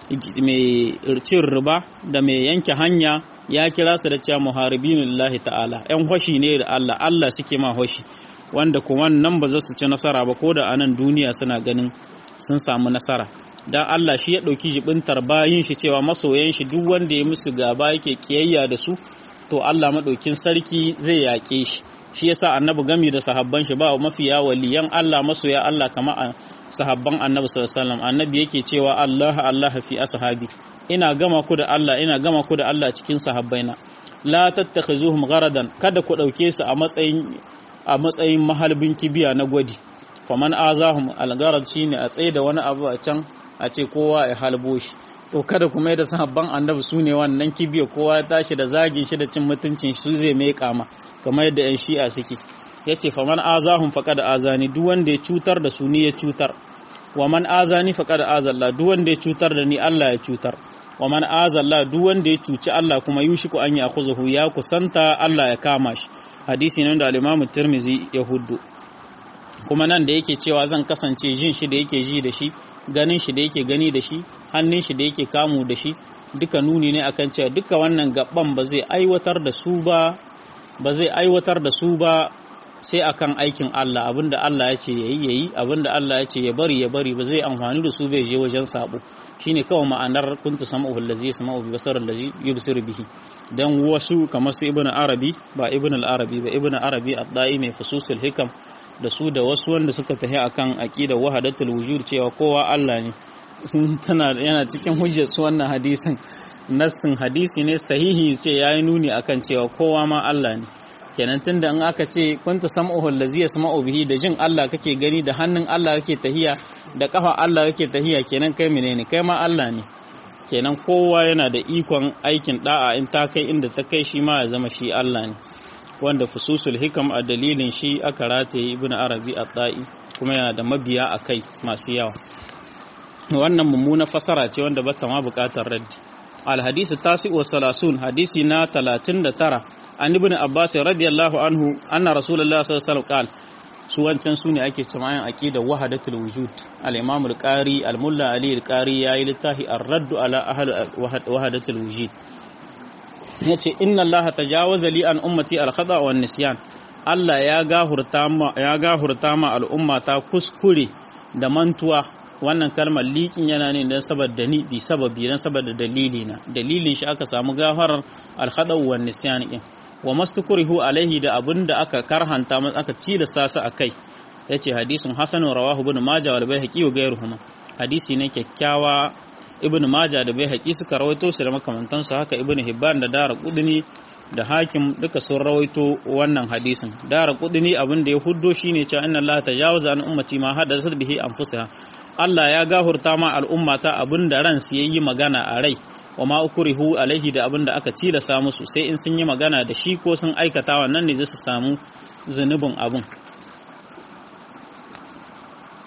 cin riba da mai yanke hanya ya kira su da cewa muharibinillahi ta'ala yan hoshi ne da Allah Allah suke ma hoshi wanda kuma nan ba za su ci nasara ba ko da anan duniya suna ganin sun samu nasara dan Allah shi ya ɗauki jibintar bayin shi cewa masoyan shi duk wanda ya musu gaba yake kiyayya da su to Allah maɗaukin sarki zai yaƙe shi shi yasa annabi gami da sahabban shi ba mafiya waliyan Allah masoya Allah kama sahabban annabi sallallahu alaihi wasallam annabi yake cewa Allah Allah fi ashabi ina gama ku da Allah ina gama ku da Allah cikin sahabbaina la tattakhizuhum gharadan kada ku dauke su a matsayin a matsayin mahalbin kibiya na gwadi faman azahum algarad shine a tsaye da wani abu a can a ce kowa ya halbo shi to kada kuma yadda sahabban annabi su ne wannan kibiya kowa ya tashi da zagin shi da cin mutuncin su zai mai kama kamar yadda yan shi'a suke ya ce faman azahum faqad azani duk wanda ya cutar da su ni ya cutar wa man azani faqad azalla duk wanda ya cutar da ni Allah ya cutar wa man azalla duk wanda ya cuci Allah kuma yushiku an ya khuzuhu ya kusanta Allah ya kama shi hadisi ne da al-Imam Tirmidhi ya huddu kuma nan da yake cewa zan kasance jin shi da yake ji da shi ganin shi da yake gani da shi hannun shi da yake kamu da shi duka nuni ne akan cewa duka wannan gaban ba zai aiwatar da su ba ba zai aiwatar da su ba sai akan aikin Allah abinda Allah ya ce yayi yayi abinda Allah ya ce ya bari ya bari ba zai amfani da su bai je wajen sabo shine kawai ma'anar kuntu sama'u allazi yasma'u bi basar allazi yubsir bihi dan wasu kamar su ibnu arabi ba ibnu al-arabi ba ibnu arabi ad-da'i mai fususul hikam da su da wasu wanda suka tafi akan aqidar wahadatul wujud cewa kowa Allah ne sun tana yana cikin hujjar su wannan hadisin nassin hadisi ne sahihi ce yayi nuni akan cewa kowa ma Allah ne kenan tunda in aka ce kunta sam'uhu allazi yasma'u bihi da jin Allah kake gani da hannun Allah kake tahiya da kafa Allah kake tahiya kenan kai menene kai ma Allah ne kenan kowa yana da ikon aikin da'a in ta kai inda ta kai shi ma ya zama shi Allah ne wanda fususul hikam a dalilin shi aka rataye ibn arabi at-ta'i kuma yana da mabiya a kai masu yawa wannan mummuna fasara ce wanda bata ma bukatar raddi al-hadith tasi wa salasun hadisi na 39 an ibn abbas radiyallahu anhu anna rasulullah sallallahu alaihi wasallam su wancan su ne ake cewa ayan aqida wahdatul wujud al-imam al-qari al-mulla ali al-qari yayi littafi ar-radd ala ahli wahdatul wujud yace inna allaha tajawaza li an ummati al-khata wa nisyan Allah ya gahurta ma ya gahurta ma al'umma ta kuskure da mantuwa wannan kalmar liƙin yana ne don saboda ni bi sababi don saboda dalili na dalilin shi aka samu gafarar al-khata wa nisyan din wa mastukurihu alaihi da abin da aka karhanta aka tilasta su akai yace hadisin hasan rawahu ibn majah wal baihaqi wa ghayruhuma hadisi ne kyakkyawa ibn majah da baihaqi suka rawaito shi da makamantan su haka ibn hibban da dara qudni da hakim duka sun rawaito wannan hadisin dara qudni abin da ya huddo shine cewa inna allaha tajawaza an ummati ma hadathat bihi anfusaha Allah ya gahurta ma al'ummata abin da ran su yayi magana a rai wa ma ukrihu alaihi da abin da aka tilasa musu sai in sun yi magana da shi ko sun aikata wannan ne zai su samu zunubin abin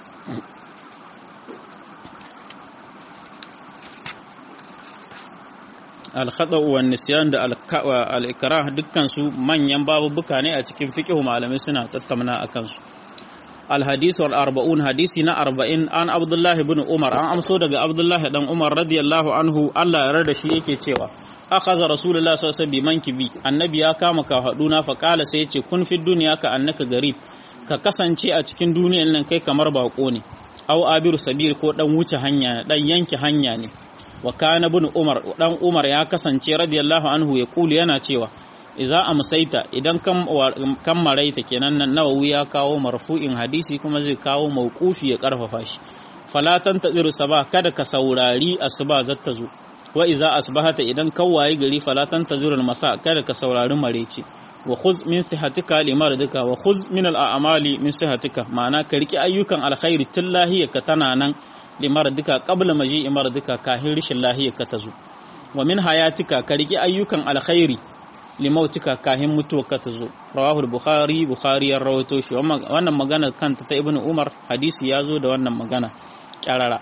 al-khata wa nisyan da al-ikrah dukkan su manyan babubuka ne a cikin fiqh malamai suna tattauna akan su الحديث والأربعون حديثنا أربعين عن عبد الله بن عمر عن أمسو دقى عبد الله بن عمر رضي الله عنه الله يرد شيء كتوا أخذ رسول الله صلى الله عليه وسلم بمنكبي النبي يا كام كهدونا فقال سيتي كن في الدنيا كأنك غريب ka kasance a cikin duniyan nan kai kamar bako ne aw abiru sabil ko dan wuce hanya dan yanke hanya ne wa kana ibn umar dan umar ya kasance radiyallahu anhu ya kulu yana cewa iza amsaita idan kan maraita kenan nan nawawi ya kawo marfu'in hadisi kuma zai kawo mauqufi ya karfafa shi falatan taziru sabah kada ka saurari asuba zata zo wa iza asbahata idan kawaye gari falatan taziru masa kada ka saurari marece wa khuz min sihatika limaradika wa khuz min al'amali min sihatika ma'ana ka riki ayyukan alkhairi tun lahiyarka tana nan limaradika qabla maji imaradika kahin rishin lahiyarka ta zo wa min hayatika ka riki ayyukan alkhairi limautika kahin mutuwarka ta zo rawahu bukhari bukhari ya rawaito shi wannan magana kanta ta ibnu umar hadisi ya zo da wannan magana kyarara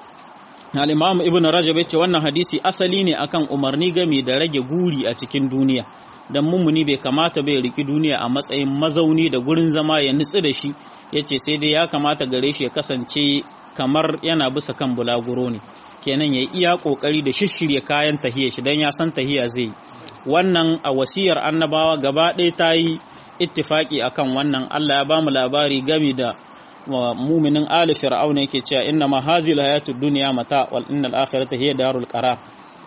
al-imam ibnu rajab yace wannan hadisi asali ne akan umarni game da rage guri a cikin duniya dan mummuni bai kamata bai riki duniya a matsayin mazauni da gurin zama ya nutsu da shi yace sai dai ya kamata gare shi ya kasance kamar yana bisa kan bulaguro ne kenan ya iya kokari da shishirya kayan tahiya shi dan ya san tahiya zai wannan a wasiyar annabawa gaba ɗaya ta yi ittifaki akan wannan Allah ya ba mu labari game da muminin ali fir'auna yake cewa inna ma hazil hayatud dunya mata wal innal akhirata hiya darul qarar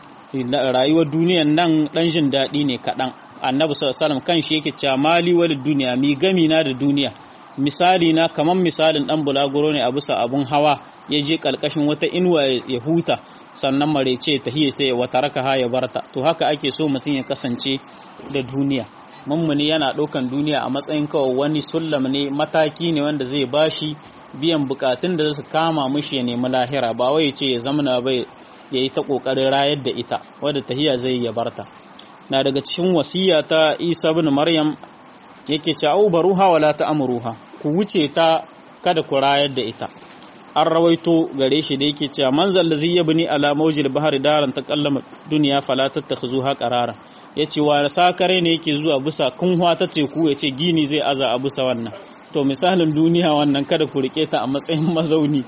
rayuwar duniyan nan dan jin daɗi ne kaɗan annabi sallallahu alaihi kan shi yake cewa mali wal duniya mi gami na da duniya misali na kaman misalin dan bulaguro ne a bisa abun hawa ya je kalkashin wata inuwa ya huta sannan marece ta hiya ta wata raka ha ya barta to haka ake so mutum ya kasance da duniya mummuni yana ɗaukan duniya a matsayin kawai wani sullam ne mataki ne wanda zai bashi biyan bukatun da su kama mishi ya nemi lahira ba wai ce ya zamana ba ya yi ta ƙoƙarin rayar da ita wadda tahiya zai ya barta na daga cikin wasiya ta isa bin maryam yake ce au baruha wala ta amruha ku wuce ta kada ku rayar da ita an rawaito gare shi da yake cewa manzal ladzi yabni ala mawjil bahri daran taqallama dunya fala tattakhuzuha qarara yace wa sakare ne yake zuwa bisa kunwa ta teku yace gini zai aza a bisa wannan to misalin duniya wannan kada ku rike ta a matsayin mazauni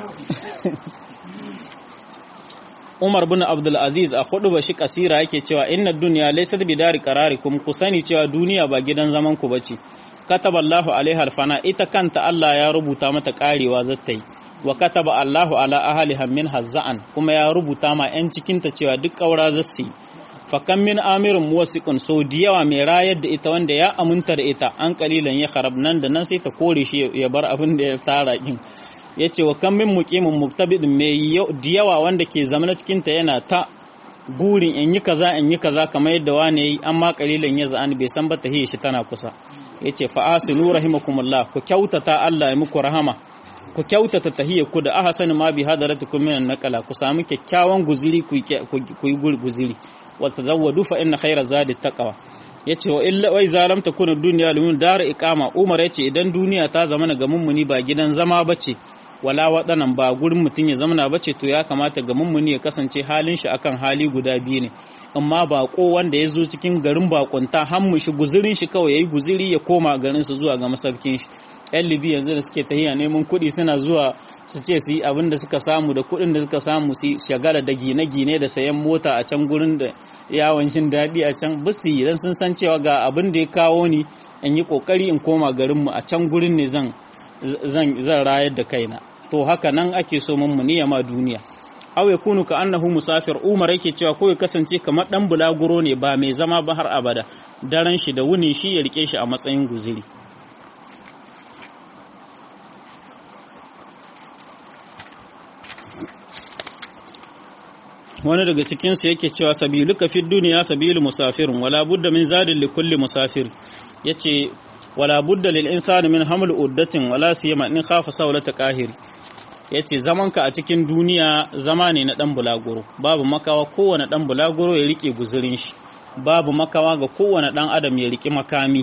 Umar bin Abdul Aziz a hudu bashi kasira yake cewa inna dunya laysat bidari qararikum ku sani cewa duniya ba gidan zaman ku bace kataballahu alaiha alfana ita kanta Allah ya rubuta mata karewa zata yi wa kataba Allahu ala ahliha min hazza'an kuma ya rubuta ma yan cikinta cewa duk kaura zasu yi fa kam min amirin muwasiqun so diyawa mai rayar da ita wanda ya aminta da ita an kalilan ya kharab nan da nan sai ta kore shi ya bar abin da ya tara kin yace wa kam min muqimin muktabidin mai diyawa wanda ke zama cikin ta yana ta burin in yi kaza in yi kaza kamar yadda wani yayi amma kalilan ya za'an bai san ba tahiyya shi tana kusa yace fa asinu rahimakumullah ku kyautata Allah ya muku rahama ku kyautata tahiyyar ku da ahsan ma bi hadaratukum min naqala ku samu kyakkyawan guziri ku yi guziri wa tazawwadu fa inna khayra zadi taqwa yace wa illa wai zalam takuna dunya lumun dar iqama umar yace idan duniya ta zama ga mummuni ba gidan zama bace wala waɗannan ba gurin mutum ya zamana bace to ya kamata ga mummuni ya kasance halin shi akan hali guda biyu ne amma bako wanda ya zo cikin garin bakunta hammu shi guzirin shi kawai yayi guziri ya koma garin su zuwa ga masaukin shi yan libi yanzu da suke tahiya neman kuɗi suna zuwa su ce su yi abin da suka samu da kuɗin da suka samu su shagala da gine-gine da sayan mota a can gurin da yawon shin daɗi a can bisu idan sun san cewa ga abin da ya kawo ni in yi ƙoƙari in koma garinmu a can gurin ne zan zan rayar da kaina to haka nan ake so mun muniya ma duniya aw yakunu ka annahu musafir umar yake cewa ko ya kasance kamar dan bulaguro ne ba mai zama ba har abada daren shi da wuni shi ya rike shi a matsayin guziri wani daga cikinsu yake cewa sabiluka fi duniya sabilu musafirin wala budda min zadin li kulli musafir yace wala budda lil insani min haml uddatin wala siyama in khafa sawlata qahir yace zamanka a cikin duniya zama ne na dan bulaguro babu makawa kowane dan bulaguro ya rike guzurin shi babu makawa ga kowane dan adam ya rike makami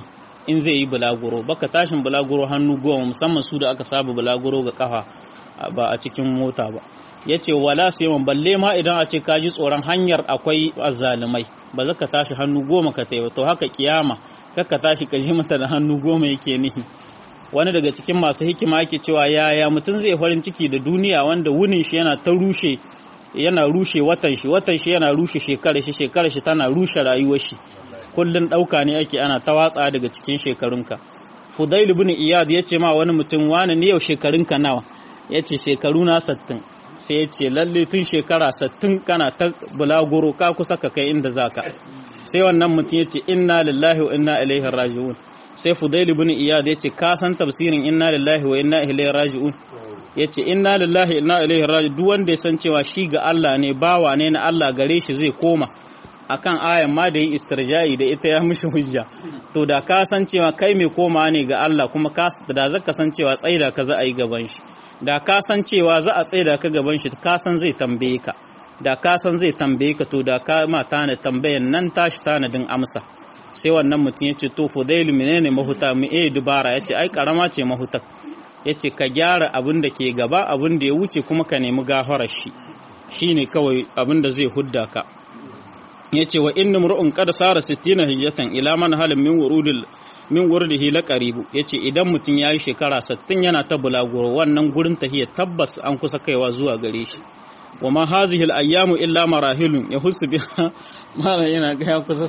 in zai yi bulaguro baka tashin bulaguro hannu goma musamman su da aka saba bulaguro ga kafa ba a cikin mota ba ya ce wala sai balle ma idan a ce ka ji tsoron hanyar akwai azzalumai ba za ka tashi hannu goma ka taiwa to haka kiyama kakka tashi ka ji mata da hannu goma yake nihi wani daga cikin masu hikima yake cewa yaya mutum zai farin ciki da duniya wanda wunin shi yana ta rushe yana rushe watan shi watan shi yana rushe shekarar shi shekarar shi tana rushe rayuwar shi kullun dauka ne ake ana ta watsa daga cikin shekarunka Fudail ibn Iyad ya ce ma wani mutum wani ne yau shekarunka nawa ya ce shekaru na sattin sai ya ce lalle tun shekara sattin kana ta bulaguro ka kusa ka kai inda zaka sai wannan mutum ya ce inna lillahi wa inna ilaihi raji'un sai Fudail ibn Iyad ya ce ka san tafsirin inna lillahi wa inna ilaihi raji'un ya ce inna lillahi inna ilaihi raji'un duk wanda ya san cewa shi ga Allah ne bawa ne na Allah gare shi zai koma akan ayan ma da yi istirja'i da ita ya mishi hujja to da ka san cewa kai mai koma ne ga Allah kuma ka da zaka san cewa tsaida ka za a yi gaban shi da ka san cewa za a tsaida ka gaban shi ka san zai tambaye ka da ka san zai tambaye ka to da ka ma tana tambayan nan tashi tanadin amsa sai wannan mutum ya ce to fudailu menene mahuta mu eh dubara ya ce ai karama ce mahuta ya ce ka gyara abin da ke gaba abin da ya wuce kuma ka nemi gafarar shi shine kawai abin da zai hudda ka ya ce wa inna mur'un qad sara 60 hijjatan ila man halin min wurudil min wurdihi la qaribu yace idan mutum yayi shekara 60 yana ta bulaguro wannan gurin tahiyya tabbas an kusa kaiwa zuwa gare shi wa ma hazihi al-ayyamu illa marahilun yahussu biha mala yana ga ya kusa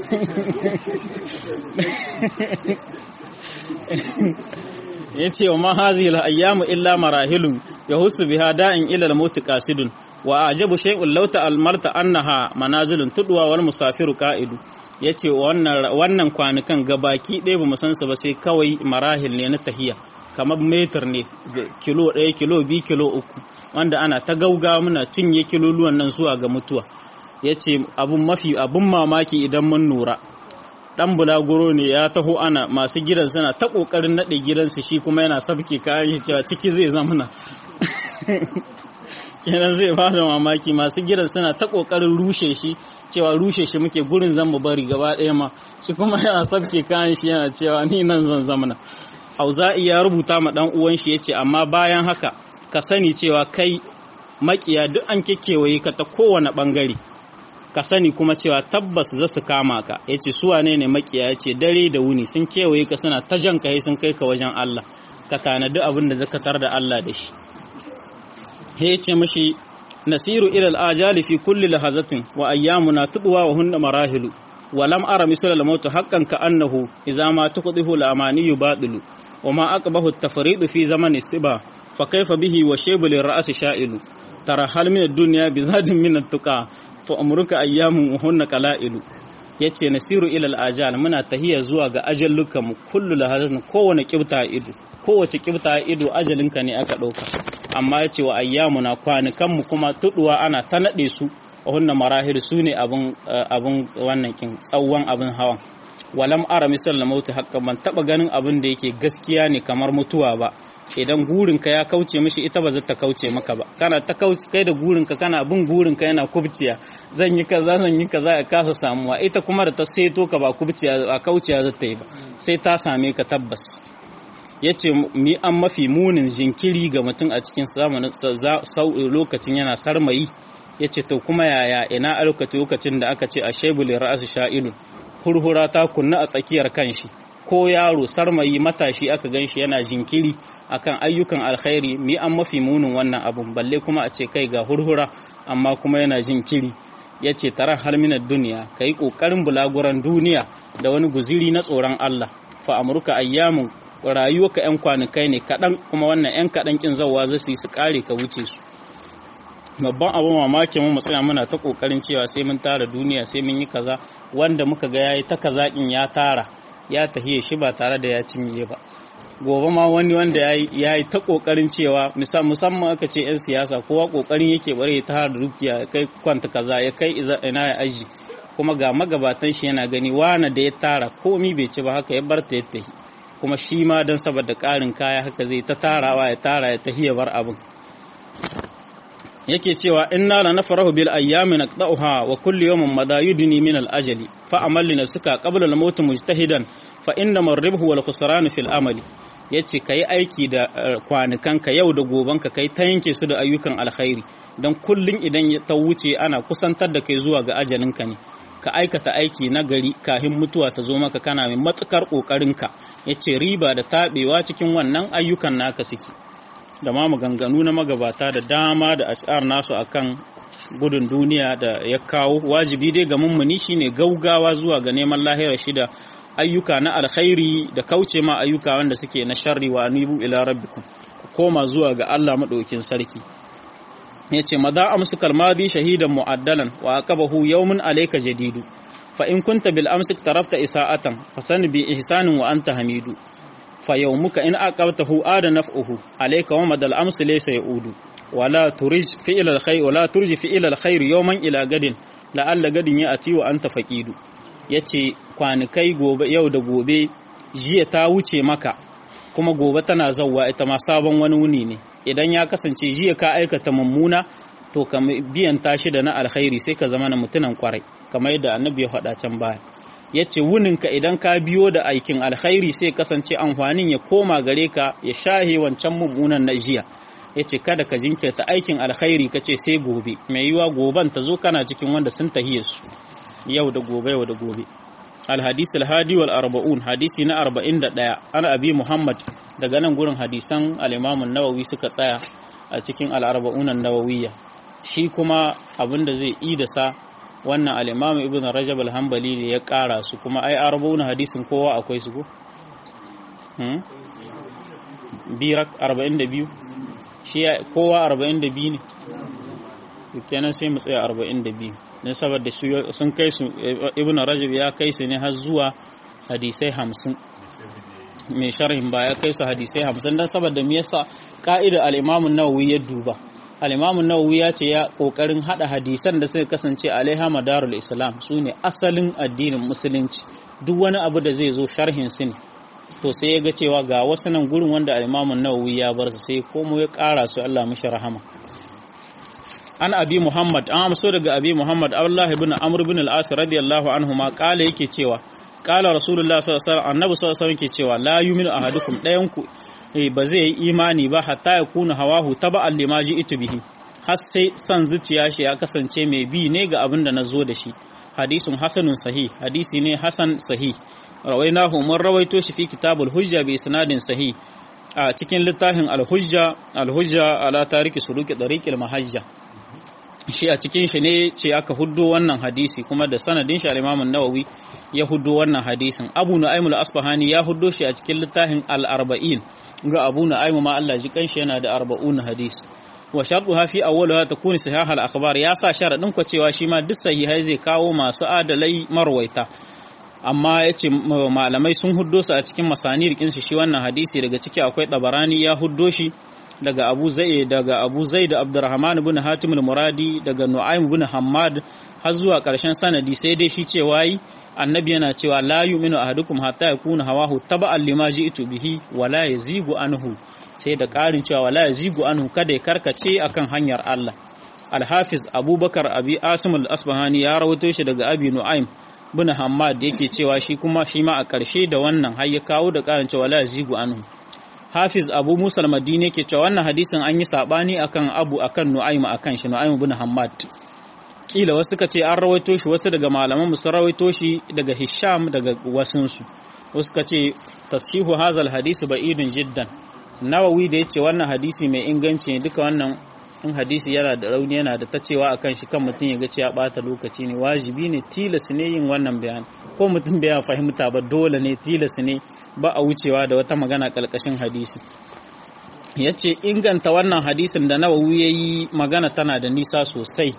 60 yace wa ma hazihi al-ayyamu illa marahilun yahussu biha da'in ila al-maut qasidun wa ajabu shay'un law ta'almarta annaha manazilun tudwa wal musafiru qa'idu yace wannan wannan kwanukan gabaki ɗaya bamu san su ba sai kawai marahil ne na tahiya kamar metar ne kilo ɗaya kilo biyu kilo uku wanda ana ta gauga muna cinye kiloluwan nan zuwa ga mutuwa yace abun mafi abun mamaki idan mun nura dan bulaguro ne ya taho ana masu gidan suna ta kokarin nade gidansu shi kuma yana sabke kayan shi cewa ciki zai zamana kenan zai ba da mamaki masu gidan suna ta kokarin rushe shi cewa rushe shi muke gurin zan mu bari gaba ɗaya ma shi kuma yana sabke kayan shi yana cewa ni nan zan zamana auza'i ya rubuta ma dan uwan shi yace amma bayan haka ka sani cewa kai makiya duk an kekkewaye ka ta kowane bangare ka sani kuma cewa tabbas za su kama ka yace su wane ne makiya yace dare da wuni sun kewaye ka suna ta jan kai sun kai ka wajen Allah ka tanadi abin da zakatar da Allah da shi ya ce mashi nasiru ilal ajali fi kulli lahazatin wa ayyamuna tudwa wa hunna marahilu wa lam ara misal al maut haqqan ka annahu idza ma tuqdihu al amani batilu wa ma aqbahu at tafridu fi zamani siba fa kayfa bihi wa shaybu lir ra's sha'ilu tara hal min ad dunya bi zadin min at tuqa fa umruka ayyamun wa hunna qalailu yace nasiru ilal ajal muna tahiya zuwa ga ajallukan mu kullu lahazatin kowane kibta ido kowace kibta ido ajalinka ne aka dauka amma ya ce wa ayyamuna kwanukanmu kuma tuduwa ana ta naɗe su a hunna marahil su ne abin wannan kin tsawon abin hawan walam ara misal na mautu haka ban taɓa ganin abin da yake gaskiya ne kamar mutuwa ba idan gurinka ya kauce mishi ita ba za ta kauce maka ba kana ta kauce kai da gurinka kana bin gurinka yana kubciya zan yi kaza zan yi kaza ya kasa samuwa ita kuma da ta seto ka ba kubciya ba kauciya za ta yi ba sai ta same ka tabbas ya ce mi an mafi munin jinkiri ga mutum a cikin zamanin lokacin yana sarmayi ya ce to kuma yaya ina a lokacin da aka ce a shebulin ra'asu sha'ilun hurhura ta kunna a tsakiyar kanshi ko yaro sarmayi matashi aka gan shi yana jinkiri akan ayyukan alkhairi mi an mafi munin wannan abun balle kuma a ce kai ga hurhura amma kuma yana jinkiri ya ce taron halminar duniya ka yi ƙoƙarin bulaguran duniya da wani guziri na tsoron Allah fa amurka ayyamun rayuwarka 'yan kwanakai ne kaɗan kuma wannan 'yan kaɗan ƙin zauwa zai su ƙare ka wuce su babban abin mamakin mu tsaya muna ta ƙoƙarin cewa sai mun tara duniya sai mun yi kaza wanda muka ga yayi ta kaza ƙin ya tara ya tahiye shi ba tare da ya cinye ba gobe ma wani wanda ya yi ta ƙoƙarin cewa musamman aka ce 'yan siyasa kowa ƙoƙarin yake bare ya tara dukiya ya kai kwanta kaza ya kai ina ya aji kuma ga magabatan shi yana gani wane da ya tara komi bai ci ba haka ya bar ta ya tahi kuma shi ma don saboda ƙarin kaya haka zai ta tarawa ya tara ya tahi ya bar abin yake cewa inna la nafrahu bil ayyami naqta'uha wa kullu yawmin madha yudni min al ajali fa amal li nafsika qabla al maut mujtahidan fa inna marribhu wal khusran fil amali yace kai aiki da kwanukanka yau da gobanka kai ta yanke su da ayyukan alkhairi dan kullun idan ta wuce ana kusantar da kai zuwa ga ajalinka ne ka aikata aiki na gari kahin mutuwa ta zo maka kana mai matukar kokarinka yace riba da tabewa cikin wannan ayyukan naka suke da ma maganganu na magabata da dama da ash'ar nasu akan gudun duniya da ya kawo wajibi dai ga mummuni shine gaugawa zuwa ga neman lahira shida ayyuka na alkhairi da kauce ma ayyuka wanda suke na sharri wa anibu ila rabbikum koma zuwa ga Allah madaukin sarki yace madha amsu kalmadi shahidan mu'addalan wa aqabahu yawmun alayka jadidu fa in kunta bil amsik tarafta isa'atan fasan bi ihsanin wa anta hamidu fa yawmuka in aqabtahu ada naf'uhu alayka wa madal amsi laysa yaudu wala turij fi'l al khayr wala turji fi'l al khayr yawman ila gadin la'alla gadin ya ati wa anta faqidu yace kwanukai gobe yau da gobe jiya ta wuce maka kuma gobe tana zawwa ita ma sabon wani wuni ne idan ya kasance jiya ka aikata mummuna to ka biyan tashi da na alkhairi sai ka zama na mutunan kwarai kamar yadda annabi ya faɗa can baya ya ce wuninka idan ka biyo da aikin alkhairi sai kasance amfanin ya koma gare ka ya shahe wancan mummunan na jiya ya ce kada ka jinkirta aikin alkhairi ka ce sai gobe mai yiwa goben ta zo kana cikin wanda sun tahiye su yau da gobe yau da gobe alhadis alhadi wal arba'un hadisi na arba'in da ɗaya ana abi muhammad daga nan gurin hadisan al'imamun nawawi suka tsaya a cikin al'arba'unan nawawiyya shi kuma abin da zai yi da sa wannan al'imam ibn rajab al-hambali ne ya ƙara su kuma ai arba'un hadisin kowa akwai su ko? birak 42 shi kowa 42 ne kenan sai mu tsaya 42 don saboda sun kai su ibn rajab ya kai su ne har zuwa hadisai 50 mai sharhin ba ya kai su hadisai 50 don saboda me yasa ka'ida al-imam an-nawawi ya duba al'imamun nawawi ya ce ya ƙoƙarin haɗa hadisan da suka kasance alaiha madarul islam su ne asalin addinin musulunci duk wani abu da zai zo sharhin su ne to sai ya ga cewa ga wasu nan gurin wanda al'imamun nawawi ya bar su sai komo ya ƙara su Allah mishi rahama an abi muhammad an amso daga abi muhammad abdullahi ibn amr ibn al-as radiyallahu anhu ma kala yake cewa kala rasulullah sallallahu alaihi wasallam annabi sallallahu alaihi wasallam yake cewa la yu'minu ahadukum dayan ku ba zai yi imani ba hatta ya kuna hawahu taba'an lima ji'tu bihi har sai san zuciya shi ya kasance mai bi ne ga abin da nazo da shi hadisun hasanun sahih hadisi ne hasan sahih rawainahu mun rawaito shi fi kitabul hujja bi sanadin sahih a cikin littafin al-hujja al-hujja ala tariki suluki tariqil mahajja shi a cikin shi ne ce aka huddo wannan hadisi kuma da sanadin shi al-Imam nawawi ya huddo wannan hadisin Abu Nu'aym al-Asfahani ya huddo shi a cikin littafin al-Arba'in ga Abu Nu'aym ma Allah ji kanshi yana da 40 hadis wa shartuha fi awwaliha takunu sahih al-akhbar ya sa sharadin ko cewa shi ma duk sahihai zai kawo masu adalai marwaita amma yace malamai sun huddo su a cikin masanir kinsu shi wannan hadisi daga ciki akwai Tabarani ya huddo shi daga Abu Zai daga Abu Zaid Abdurrahman ibn Hatim al-Muradi daga Nu'aym ibn Hammad har zuwa ƙarshen sanadi sai dai shi cewa yi annabi yana cewa la yu'minu ahadukum hatta yakuna hawahu taba'an lima ji'tu bihi wa la yazigu anhu sai da ƙarin cewa wala yazigu anhu kada ya karkace akan hanyar Allah Al-Hafiz Abubakar Abi Asim al-Asbahani ya rawaito shi daga Abi Nu'aym ibn Hammad yake cewa shi kuma shi ma a ƙarshe da wannan har ya kawo da ƙarin cewa la yazigu anhu Hafiz Abu Musa al-Madini yake cewa wannan hadisin an yi sabani akan Abu akan Nu'aym akan shi Nu'aym ibn Hammad kila wasu suka ce an rawaito shi wasu daga malaman mu sun rawaito shi daga Hisham daga wasun su wasu suka ce tashihu hazal hadisu ba'idun jiddan Nawawi da yace wannan hadisi mai inganci ne duka wannan in hadisi yana da rauni yana da tacewa akan shi kan mutum ya ga cewa bata lokaci ne wajibi ne tilas ne yin wannan bayani ko mutum bai fahimta ba dole ne tilas ne ba a wucewa da wata magana ƙarƙashin hadisi ya ce inganta wannan hadisin da nawawi ya yi magana tana da nisa sosai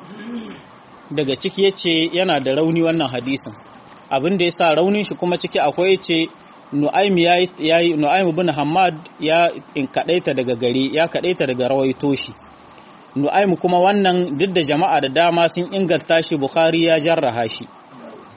daga ciki ya ce yana da rauni wannan hadisin abin da ya sa raunin shi kuma ciki akwai ce nu'aim ya yi nu'aim bin hamad ya kaɗaita daga gari ya kaɗaita daga rawaito shi nu'aim kuma wannan duk da jama'a da dama sun inganta shi bukhari ya jarraha shi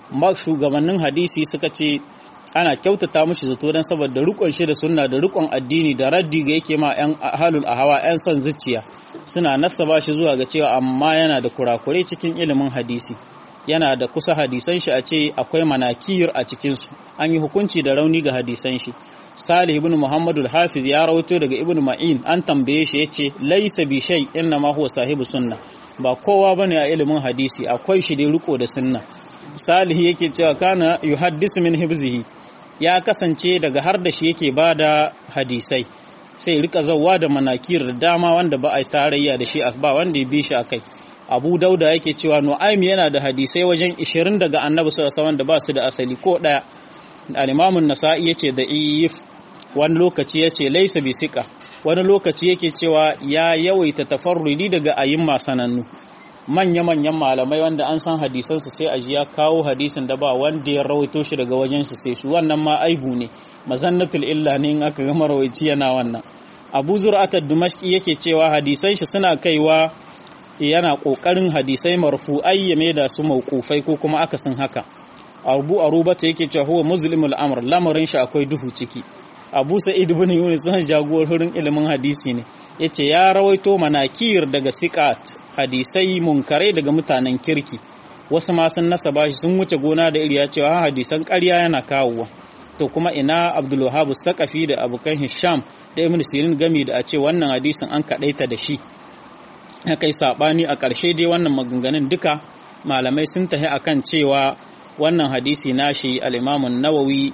shugabannin hadisi suka ce ana kyautata mishi zato don saboda rukon shi da sunna da rukon addini da raddi ga yake ma yan ahalul ahawa yan son zuciya suna nasaba shi zuwa ga cewa amma yana da kurakurai cikin ilimin hadisi yana da kusa hadisan shi a ce akwai manakir a cikinsu an yi hukunci da rauni ga hadisan shi salih ibn muhammadu hafiz ya rawaito daga ibn ma'in an tambaye shi ya ce laisa bi shay inna ma huwa sahibu sunna ba kowa bane a ilimin hadisi akwai shi dai riko da sunna salih yake cewa kana yuhaddisu min hibzihi ya kasance daga har da shi yake bada hadisai sai rika zawwa da manakir da dama wanda ba a tarayya da shi ba wanda ya bi shi akai abu dauda yake cewa nu'aym yana da hadisai wajen 20 daga annabi sallallahu alaihi da ba su da asali ko daya al-imam an-nasa'i yace da if wani lokaci yace laysa bi siqa wani lokaci yake cewa ya yawaita tafarrudi daga ayyuma sanannu manya manyan malamai wanda an san hadisan su sai aji ya kawo hadisin da ba wanda ya rawaito shi daga wajen su sai su wannan ma aibu ne mazannatul illa ne in aka ga marawaici yana wannan abu zur'at ad-dimashqi yake cewa hadisan shi suna kaiwa yana ƙoƙarin hadisai marfu'ai ya da su mauƙufai ko kuma akasin haka abu arubata yake cewa huwa muslimul amr lamarin shi akwai duhu ciki abu sa'id ibn yunus sun jagorin ilimin hadisi ne yace ya rawaito manakir daga siqat hadisai munkarai daga mutanen kirki wasu ma sun nasaba shi sun wuce gona da iriya cewa hadisan ƙarya yana kawowa to kuma ina abdul wahhab saqafi da abukan hisham da ibn sirin gami da a ce wannan hadisin an kadaita da shi kai sabani a ƙarshe dai wannan maganganun duka malamai sun tahi akan cewa wannan hadisi nashi al-imamun nawawi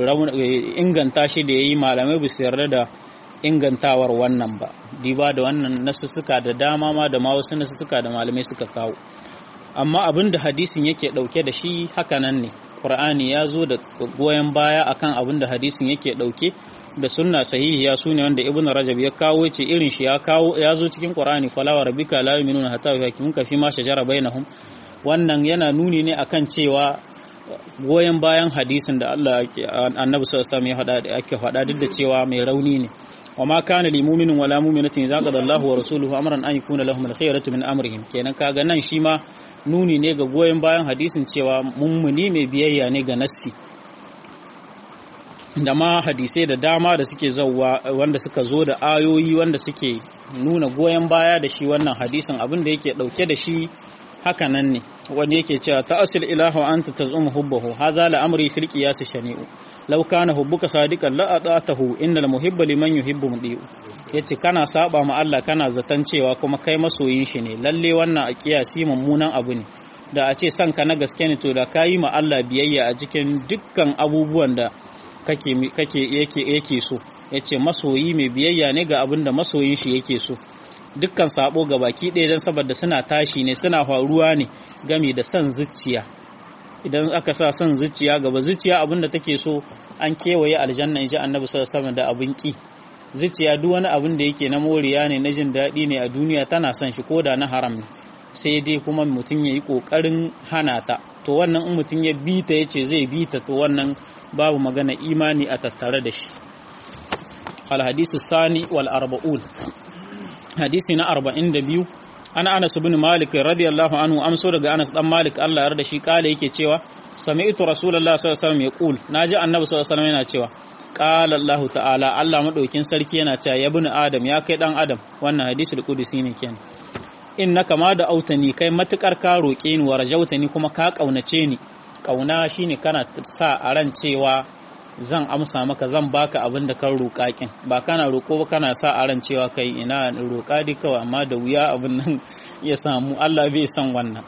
inganta shi da yayi malamai ba su yarda da ingantawar wannan ba diba da wannan nasussuka da dama ma da ma wasu nasussuka da malamai suka kawo amma abin da hadisin yake dauke da shi hakanan ne qur'ani ya zo da goyon baya akan abin da hadisin yake dauke da sunna sahihiya su ne wanda ibnu rajab ya kawo ce irin shi ya kawo ya zo cikin qur'ani fala wa rabbika la yu'minuna hatta yuhaqqimuka fi ma shajara bainahum wannan yana nuni ne akan cewa goyon bayan hadisin da Allah annabi sallallahu alaihi ya faɗa ake faɗa duk da cewa mai rauni ne wa ma kana lil mu'minin wala mu'minatin idza qada Allahu wa rasuluhu amran an yakuna lahum al-khiyaratu min amrihim kenan kaga nan shi ma nuni ne ga goyon bayan hadisin cewa mummuni mai biyayya ne ga nassi da ma hadisai da dama da suke zauwa wanda suka zo da ayoyi wanda suke nuna goyon baya da shi wannan hadisin abin da yake dauke da shi haka nan ne wanda yake cewa ta'asil ilahu anta tazumu hubbahu haza la amri fil qiyas shani'u law kana hubbuka sadiqan la ata'tahu innal muhibba liman yuhibbu mudi'u yace kana saba ma Allah kana zaton cewa kuma kai masoyin shi ne lalle wannan a kiyasi mummunan abu ne da a ce sanka na gaske ne to da kayi ma Allah biyayya a cikin dukkan abubuwan da kake kake yake yake so yace masoyi mai biyayya ne ga abin da masoyin shi yake so dukkan sabo ga baki ɗaya don saboda suna tashi ne suna faruwa ne game da son zuciya idan aka sa son zuciya gaba zuciya abin da take so an kewaye aljanna in ji annabi sallallahu da abin ki zuciya duk wani abin da yake na moriya ne na jin daɗi ne a duniya tana son shi koda na haram ne sai dai kuma mutum ya yi ƙoƙarin hana ta to wannan in mutum ya bi ta ya ce zai bi ta to wannan babu magana imani a tattare da shi alhadisu sani wal arba'un hadisi na arba'in da biyu ana anas bin malik radiyallahu anhu amso daga anas dan malik Allah ya da shi kala yake cewa sami'tu rasulullah sallallahu alaihi wasallam yaqul naji annabi sallallahu alaihi wasallam yana cewa qala Allah ta'ala Allah madaukin sarki yana cewa ya bin adam ya kai dan adam wannan hadisul qudusi ne kenan innaka ma da autani kai matukar ka roke ni wa rajautani kuma ka kaunace ni kauna shine kana sa a ran cewa zan amsa maka zan baka abin da kan roƙa kin ba kana roƙo ba kana sa a ran cewa kai ina roƙa dai kawai amma da wuya abin nan ya samu Allah bai san wannan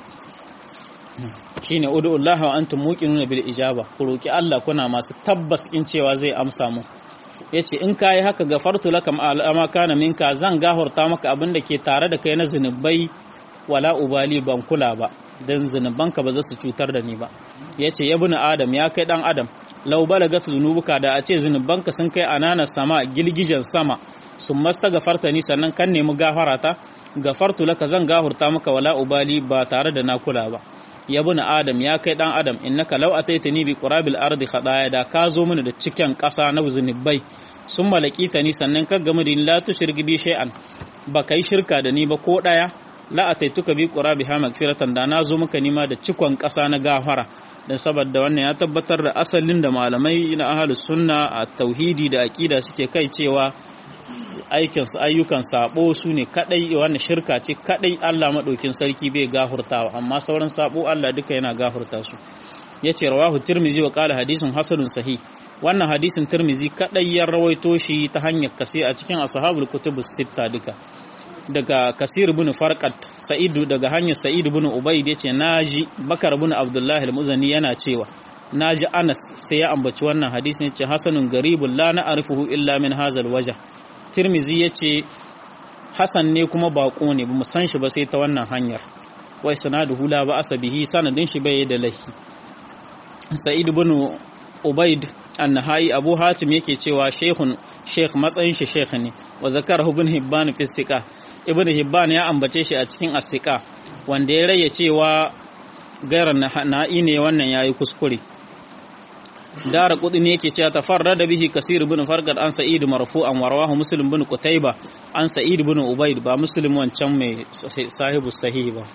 shine ud'ullaha wa antum muqinuna bil ijaba ku roki Allah kuna masu tabbas in cewa zai amsa mu yace in kai haka gafartu lakam alama kana minka zan gafarta maka abin da ke tare da kai na zinubai wala ubali ban kula ba dan zinubanka ba za su cutar da ni ba yace ya bin adam ya kai dan adam law balagat zunubuka da a ce zinubanka sun kai anana sama gilgijen sama sun masta gafarta ni sannan kan nemi gafarata gafartu laka zan gahurta maka wala ubali ba tare da na kula ba ya bin adam ya kai dan adam innaka law ataitani bi qurabil ardi khadaya da ka zo mini da cikin ƙasa na zunubai sun malakita ni sannan ka gamu da la tushrik bi shay'an ba kai shirka da ni ba ko daya la ataituka bi qurabi ha magfiratan da na zo maka nima da cikon ƙasa na gafara dan saboda wannan ya tabbatar da asalin da malamai na ahlus sunna a tauhidi da aqida suke kai cewa aikin ayyukan sabo su ne kadai wannan shirka ce kadai Allah madaukin sarki bai gafurtawa amma sauran sabo Allah duka yana gafurta su yace rawahu tirmizi wa qala hadisun hasanun sahih wannan hadisin tirmizi kadai ya rawaito shi ta hanyar kasi a cikin ashabul kutubus sitta duka daga kasir bin farqat sa'idu daga hanyar sa'id bin ubayd yace naji bakar bin abdullahi al-muzani yana cewa naji anas sai ya ambaci wannan hadisin yace hasanun garibul la na'rifuhu illa min hazal wajh tirmizi yace hasan ne kuma bako ne bamu san shi ba sai ta wannan hanyar wai sanaduhu la ba asabihi sanadin shi bai da lahi sa'id bin ubayd annahai abu hatim yake cewa shehun sheikh matsayin shi sheikh ne wa zakarahu ibn hibban fi istiqa ibn hibban ya ambace shi a cikin asika wanda ya raye cewa gairan na'i ne wannan yayi kuskure dara kudi ne yake cewa tafarrada bihi kasir ibn farqad an sa'id marfu'an wa rawahu muslim ibn qutayba an sa'id ibn ubayd ba muslim wancan mai sahibu sahih ba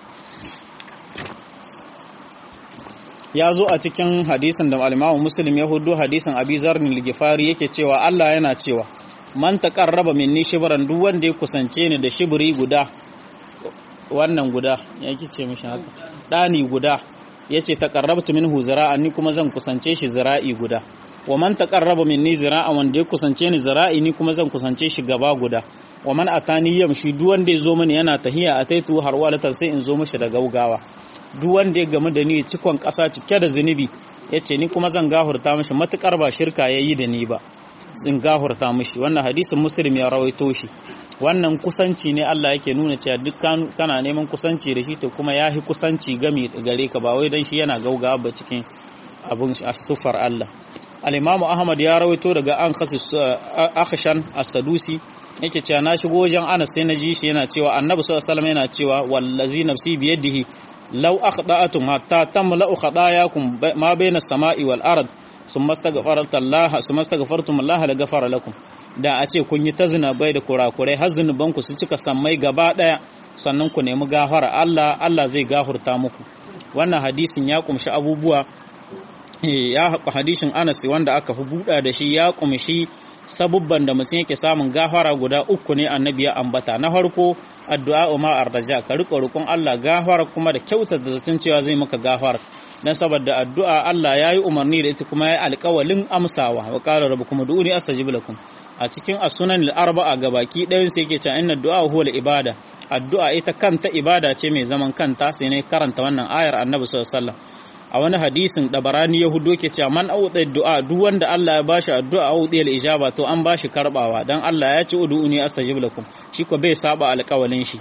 ya zo a cikin hadisin da al-Imam Muslim ya hudu hadisin Abi Zarr al-Ghifari yake cewa Allah yana cewa man taqarraba minni shibran duk wanda ya kusance ni da shibri guda wannan guda yake ce mishi haka dani guda yace taqarrabtu minhu zira'an ni kuma zan kusance shi zira'i guda wa man taqarraba minni zira'an wanda ya kusance ni zira'i ni kuma zan kusance shi gaba guda wa man atani yamshi duk wanda ya zo mani yana tahiya ataitu har walatan sai in zo mishi da gaugawa duk wanda ya gamu da ni cikon ƙasa cike da zunubi yace ni kuma zan gahurta mishi matukar ba shirka yayi da ni ba in gahurta mishi wannan hadisin muslim ya rawaito shi wannan kusanci ne Allah yake nuna cewa duk kana neman kusanci da shi to kuma yahi kusanci gami gare ka ba wai dan shi yana gaugawa ba cikin abun sufar Allah al-Imam Ahmad ya rawaito daga an khasis akhshan as-sadusi yake cewa na shigo wajen Anas sai na ji shi yana cewa Annabi sallallahu alaihi wasallam yana cewa wallazi nafsi biyadihi law akhda'atum hatta tamla'u khadayakum ma bayna as-sama'i wal ard summa astaghfarta Allah summa astaghfartum Allah la ghafara lakum da a ce kun yi ta bai da kurakurai har zunubanku su cika sammai gaba daya sannan ku nemi gafara Allah Allah zai gafurta muku wannan hadisin ya kumshi abubuwa ya hadisin Anas wanda aka fi buɗa da shi ya kumshi sabubban da mutum yake samun gafara guda uku ne annabi ya ambata na farko addu'a ma arraja ka riko roƙon Allah gafara kuma da kyauta da zaton cewa zai maka gafara dan saboda addu'a Allah ya yi umarni da ita kuma ya yi alƙawalin amsawa wa qala rabbukum ud'uni astajib lakum a cikin as-sunan al-arba'a gabaki ɗayan sai yake cewa inna du'a huwa ibada addu'a ita kanta ibada ce mai zaman kanta sai ne karanta wannan ayar annabi sallallahu alaihi wasallam a wani hadisin dabarani yahudo ke cewa man auɗa du'a duk wanda Allah ya bashi addu'a auɗi al-ijaba to an bashi karbawa dan Allah ya ci ud'uni astajib lakum shi ko bai saba alƙawalin shi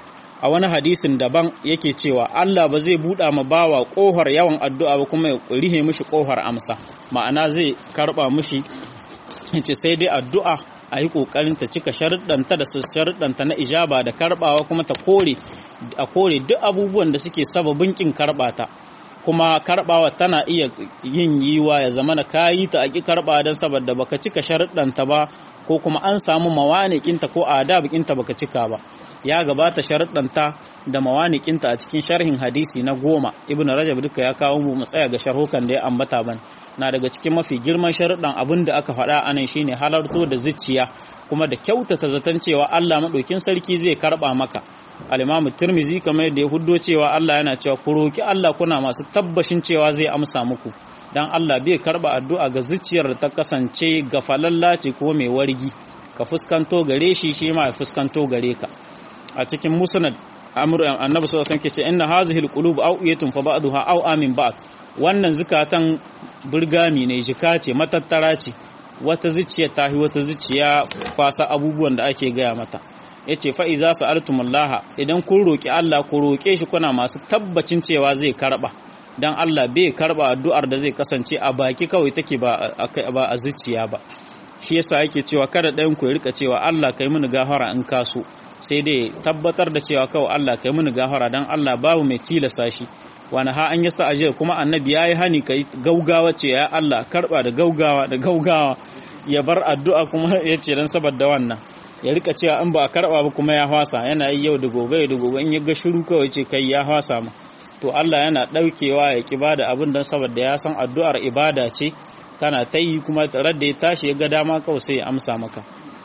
a wani hadisin daban yake cewa Allah ba zai buɗa ma bawa ƙofar yawan addu'a ba kuma ya rihe mishi ƙofar amsa ma'ana zai karba mishi yace sai dai addu'a a yi ƙoƙarin ta cika sharuɗanta da sharuɗanta na ijaba da karbawa kuma ta kore a kore duk abubuwan da suke sababin kin karbata kuma karbawa tana iya yin yiwa ya zama na kayi ta aki karba don saboda baka cika sharuɗanta ba ko kuma an samu mawanikinta ko adabikinta baka cika ba ya gabata sharuɗanta da mawanikinta a cikin sharhin hadisi na goma ibnu rajab duka ya kawo mu tsaya ga sharhukan da ya ambata ban na daga cikin mafi girman sharuɗan abin da aka faɗa anan shine halarto da zuciya kuma da kyautata zaton cewa Allah maɗaukin sarki zai karɓa maka al-imamu tirmizi kamar yadda ya huddo cewa Allah yana cewa ku roki Allah kuna masu tabbashin cewa zai amsa muku dan Allah bai karba addu'a ga zuciyar da ta kasance gafalalla ce ko mai wargi ka fuskanto gare shi shi ma ya fuskanto gare ka a cikin musnad amru annabi sallallahu alaihi wasallam ke ce inna hazihi alqulub awiyatun fa ba'daha aw amin ba'd wannan zukatan burgami ne jika ce matattara ce wata zuciya tahi wata zuciya kwasa abubuwan da ake gaya mata ya ce fa'iza su altumullaha idan kun roƙi Allah ku roƙe shi kuna masu tabbacin cewa zai karɓa don Allah bai karɓa addu'ar da zai kasance a baki kawai take ba a zuciya ba shi yasa yake cewa kada ɗayan ku ya rika cewa Allah kai mini gafara in kaso sai dai tabbatar da cewa kawai Allah kai mini gafara don Allah babu mai tilasa shi wani ha an yasta ajiyar kuma annabi ya yi hani kai gaugawa ce ya Allah karɓa da gaugawa da gaugawa ya bar addu'a kuma ya ce don saboda wannan ya rika cewa an ba a karba ba kuma ya hwasa yana yi yau da gobe da gobe in ya ga shiru kawai ce kai ya hwasa ma to Allah yana ɗaukewa ya ki bada abin don saboda ya san addu'ar ibada ce kana ta yi kuma tare da ya tashi ya ga dama kawai sai ya amsa maka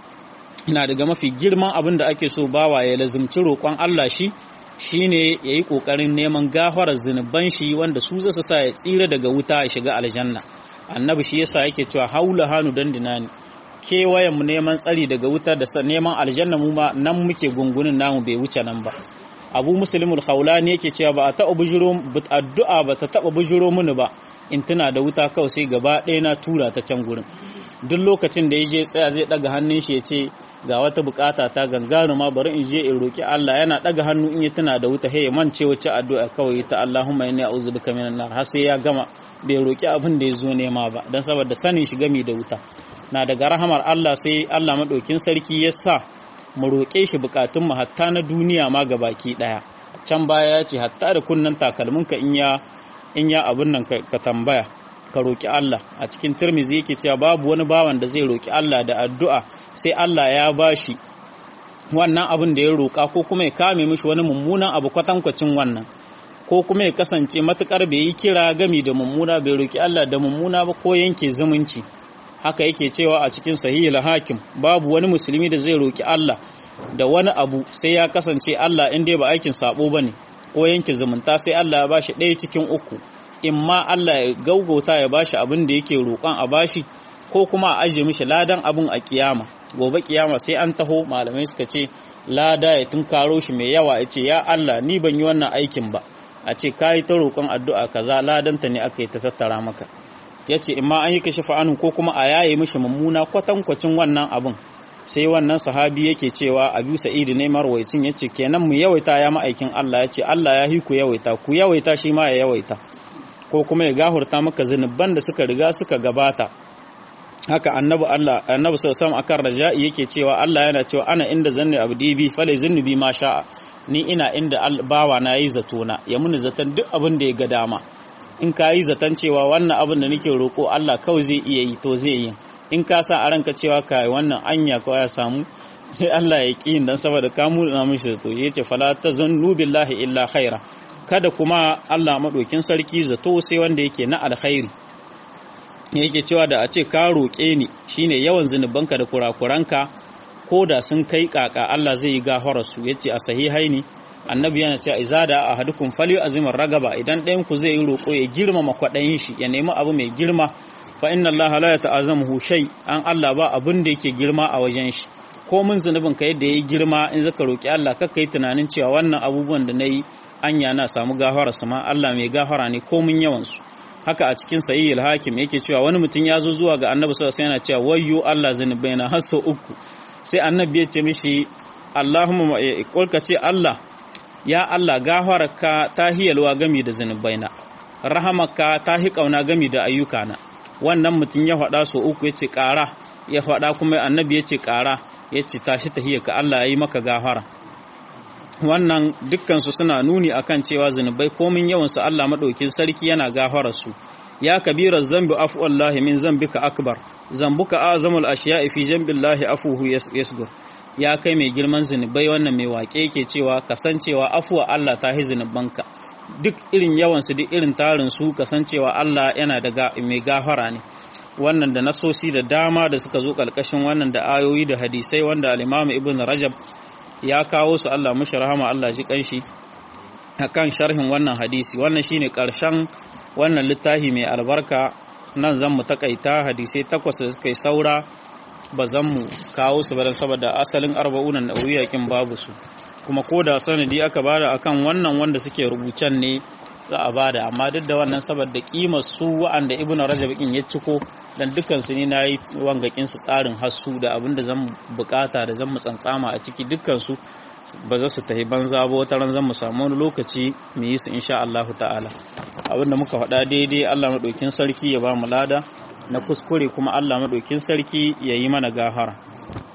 ina daga mafi girman abin da ake so bawa ya lazumci roƙon Allah shi shine ya yi ƙoƙarin neman gafarar zunuban shi wanda su zasu sa ya tsira daga wuta ya shiga aljanna annabi shi yasa yake cewa haula hanu dandinani kewayen mu neman tsari daga wuta da neman aljanna mu ma nan muke gungunin namu bai wuce nan ba abu muslimul khawlani yake cewa ba a taɓa bujiro addu'a ba ta taɓa bujiro mini ba in tuna da wuta kawai sai gaba ɗaya na tura ta can gurin duk lokacin da ya je tsaya zai ɗaga hannun shi ya ce ga wata bukata ta gangaruma bari in je in roki Allah yana ɗaga hannu in ya tuna da wuta hey mance wacce addu'a kawai ta Allahumma inni a'udhu bika minan nar har sai ya gama bai roki abin da ya zo nema ba dan saboda sanin shi gami da wuta na daga rahamar Allah sai Allah madaukin sarki ya sa mu roƙe shi bukatun mu hatta na duniya ma baki ɗaya can baya ya ce hatta da kunnan takalminka in ya in ya abin nan ka tambaya ka roƙi Allah a cikin Tirmidhi yake cewa babu wani bawan da zai roƙi Allah da addu'a sai Allah ya bashi wannan abin da ya roƙa ko kuma ya kame mishi wani mummunan abu kwatankwacin wannan ko kuma ya kasance matukar bai yi kira gami da mummuna bai roƙi Allah da mummuna ba ko yanke zumunci haka yake cewa a cikin sahihul hakim babu wani musulmi da zai roƙi Allah da wani abu sai ya kasance Allah in dai ba aikin sabo bane ko yanke zumunta sai Allah ya bashi ɗaya cikin uku in ma Allah ya gaugauta ya bashi abin da yake roƙon a bashi ko kuma a ajiye mishi ladan abin a kiyama gobe kiyama sai an taho malamai suka ce lada ya tunkaro shi mai yawa ya ce ya Allah ni ban yi wannan aikin ba a ce ka yi ta roƙon addu'a kaza ladanta ne aka yi ta tattara maka ya ce in ma an yi kashi fa'anun ko kuma a yaye mishi mummuna kwatankwacin wannan abin sai wannan sahabi yake cewa abu sa'id ne marwaicin ya ce kenan mu yawaita ya ma'aikin Allah ya ce Allah ya hi ku yawaita ku yawaita shi ma ya yawaita ko kuma ya gahurta maka zunuban da suka riga suka gabata haka annabi Allah annabi sallallahu akan raja'i yake cewa Allah yana cewa ana inda zanni abdi bi falai zunubi ma sha'a ni ina inda bawa na yi zato na ya muni zaton duk abin da ya ga dama in ka yi zaton cewa wannan abin da nake roko Allah kawai zai iya yi to zai yi in ka sa a ranka cewa ka wannan anya ko ya samu sai Allah ya ƙi dan saboda ka muna mishi zato yace fala tazunnu billahi illa khaira kada kuma Allah maɗokin sarki zato sai wanda yake na alkhairi yake cewa da a ce ka roƙe ni shine yawan zunubanka da kurakuranka ko da sun kai kaka Allah zai yi gafara su yace a sahihaini annabi yana cewa iza da ahadukum fali azimar ragaba idan ɗayan ku zai yi roƙo ya girmama kwaɗayin shi ya nemi abu mai girma fa inna Allah la yata'azamuhu shay an Allah ba abin da yake girma a wajen shi ko mun zunubin ka yadda yayi girma in zaka roƙi Allah kakka yi tunanin cewa wannan abubuwan da nayi anya na samu gafara su ma Allah mai gafara ne ko mun yawan su haka a cikin sahihul hakim yake cewa wani mutum ya zo zuwa ga annabi sallallahu alaihi wasallam yana cewa wayyo Allah zunubaina har sau uku sai annabi ya ce mishi Allahumma kulka ce Allah ya Allah gafararka ta hiyalwa gami da zunubaina rahamaka ta hi kauna gami da ayyukana wannan mutum ya faɗa sau uku ya ce ƙara ya faɗa kuma annabi ya ce ƙara ya ce tashi tahiyarka Allah ya yi maka gafara wannan dukkansu suna nuni akan cewa zunubai komin yawansu Allah maɗaukin sarki yana gafara su ya kabira zambi afu wallahi min zambika akbar zambuka azamul ashiya'i fi jambillahi afuhu yasgur ya kai mai girman zunubai wannan mai waƙe yake cewa kasancewa afuwa Allah ta hi zunubanka duk irin yawansu duk irin tarin su kasancewa Allah yana da mai gafara ne wannan da nasosi da dama da suka zo ƙarƙashin wannan da ayoyi da hadisai wanda al-Imam Ibn Rajab ya kawo su Allah mushi rahama Allah ji kanshi akan sharhin wannan hadisi wannan shine karshen wannan littafi mai albarka nan zan mu takaita hadisai takwas da suka yi saura ba zan mu kawo su ba saboda asalin arba'unan nawawiya kin babu su kuma ko da sanadi aka bada akan wannan wanda suke rubucen ne za a bada amma duk da wannan saboda kimar su wa'anda ibnu rajab kin ya ciko dan dukkan su ne nayi wangakin su tsarin hassu da abin da zan bukata da zan mu tsantsama a ciki dukkan su ba za su tafi banza ba wata ran zan mu samu wani lokaci mu yi su insha Allah ta'ala abin da muka faɗa daidai Allah madaukin sarki ya ba mu lada na kuskure kuma Allah madaukin sarki ya yi mana gahara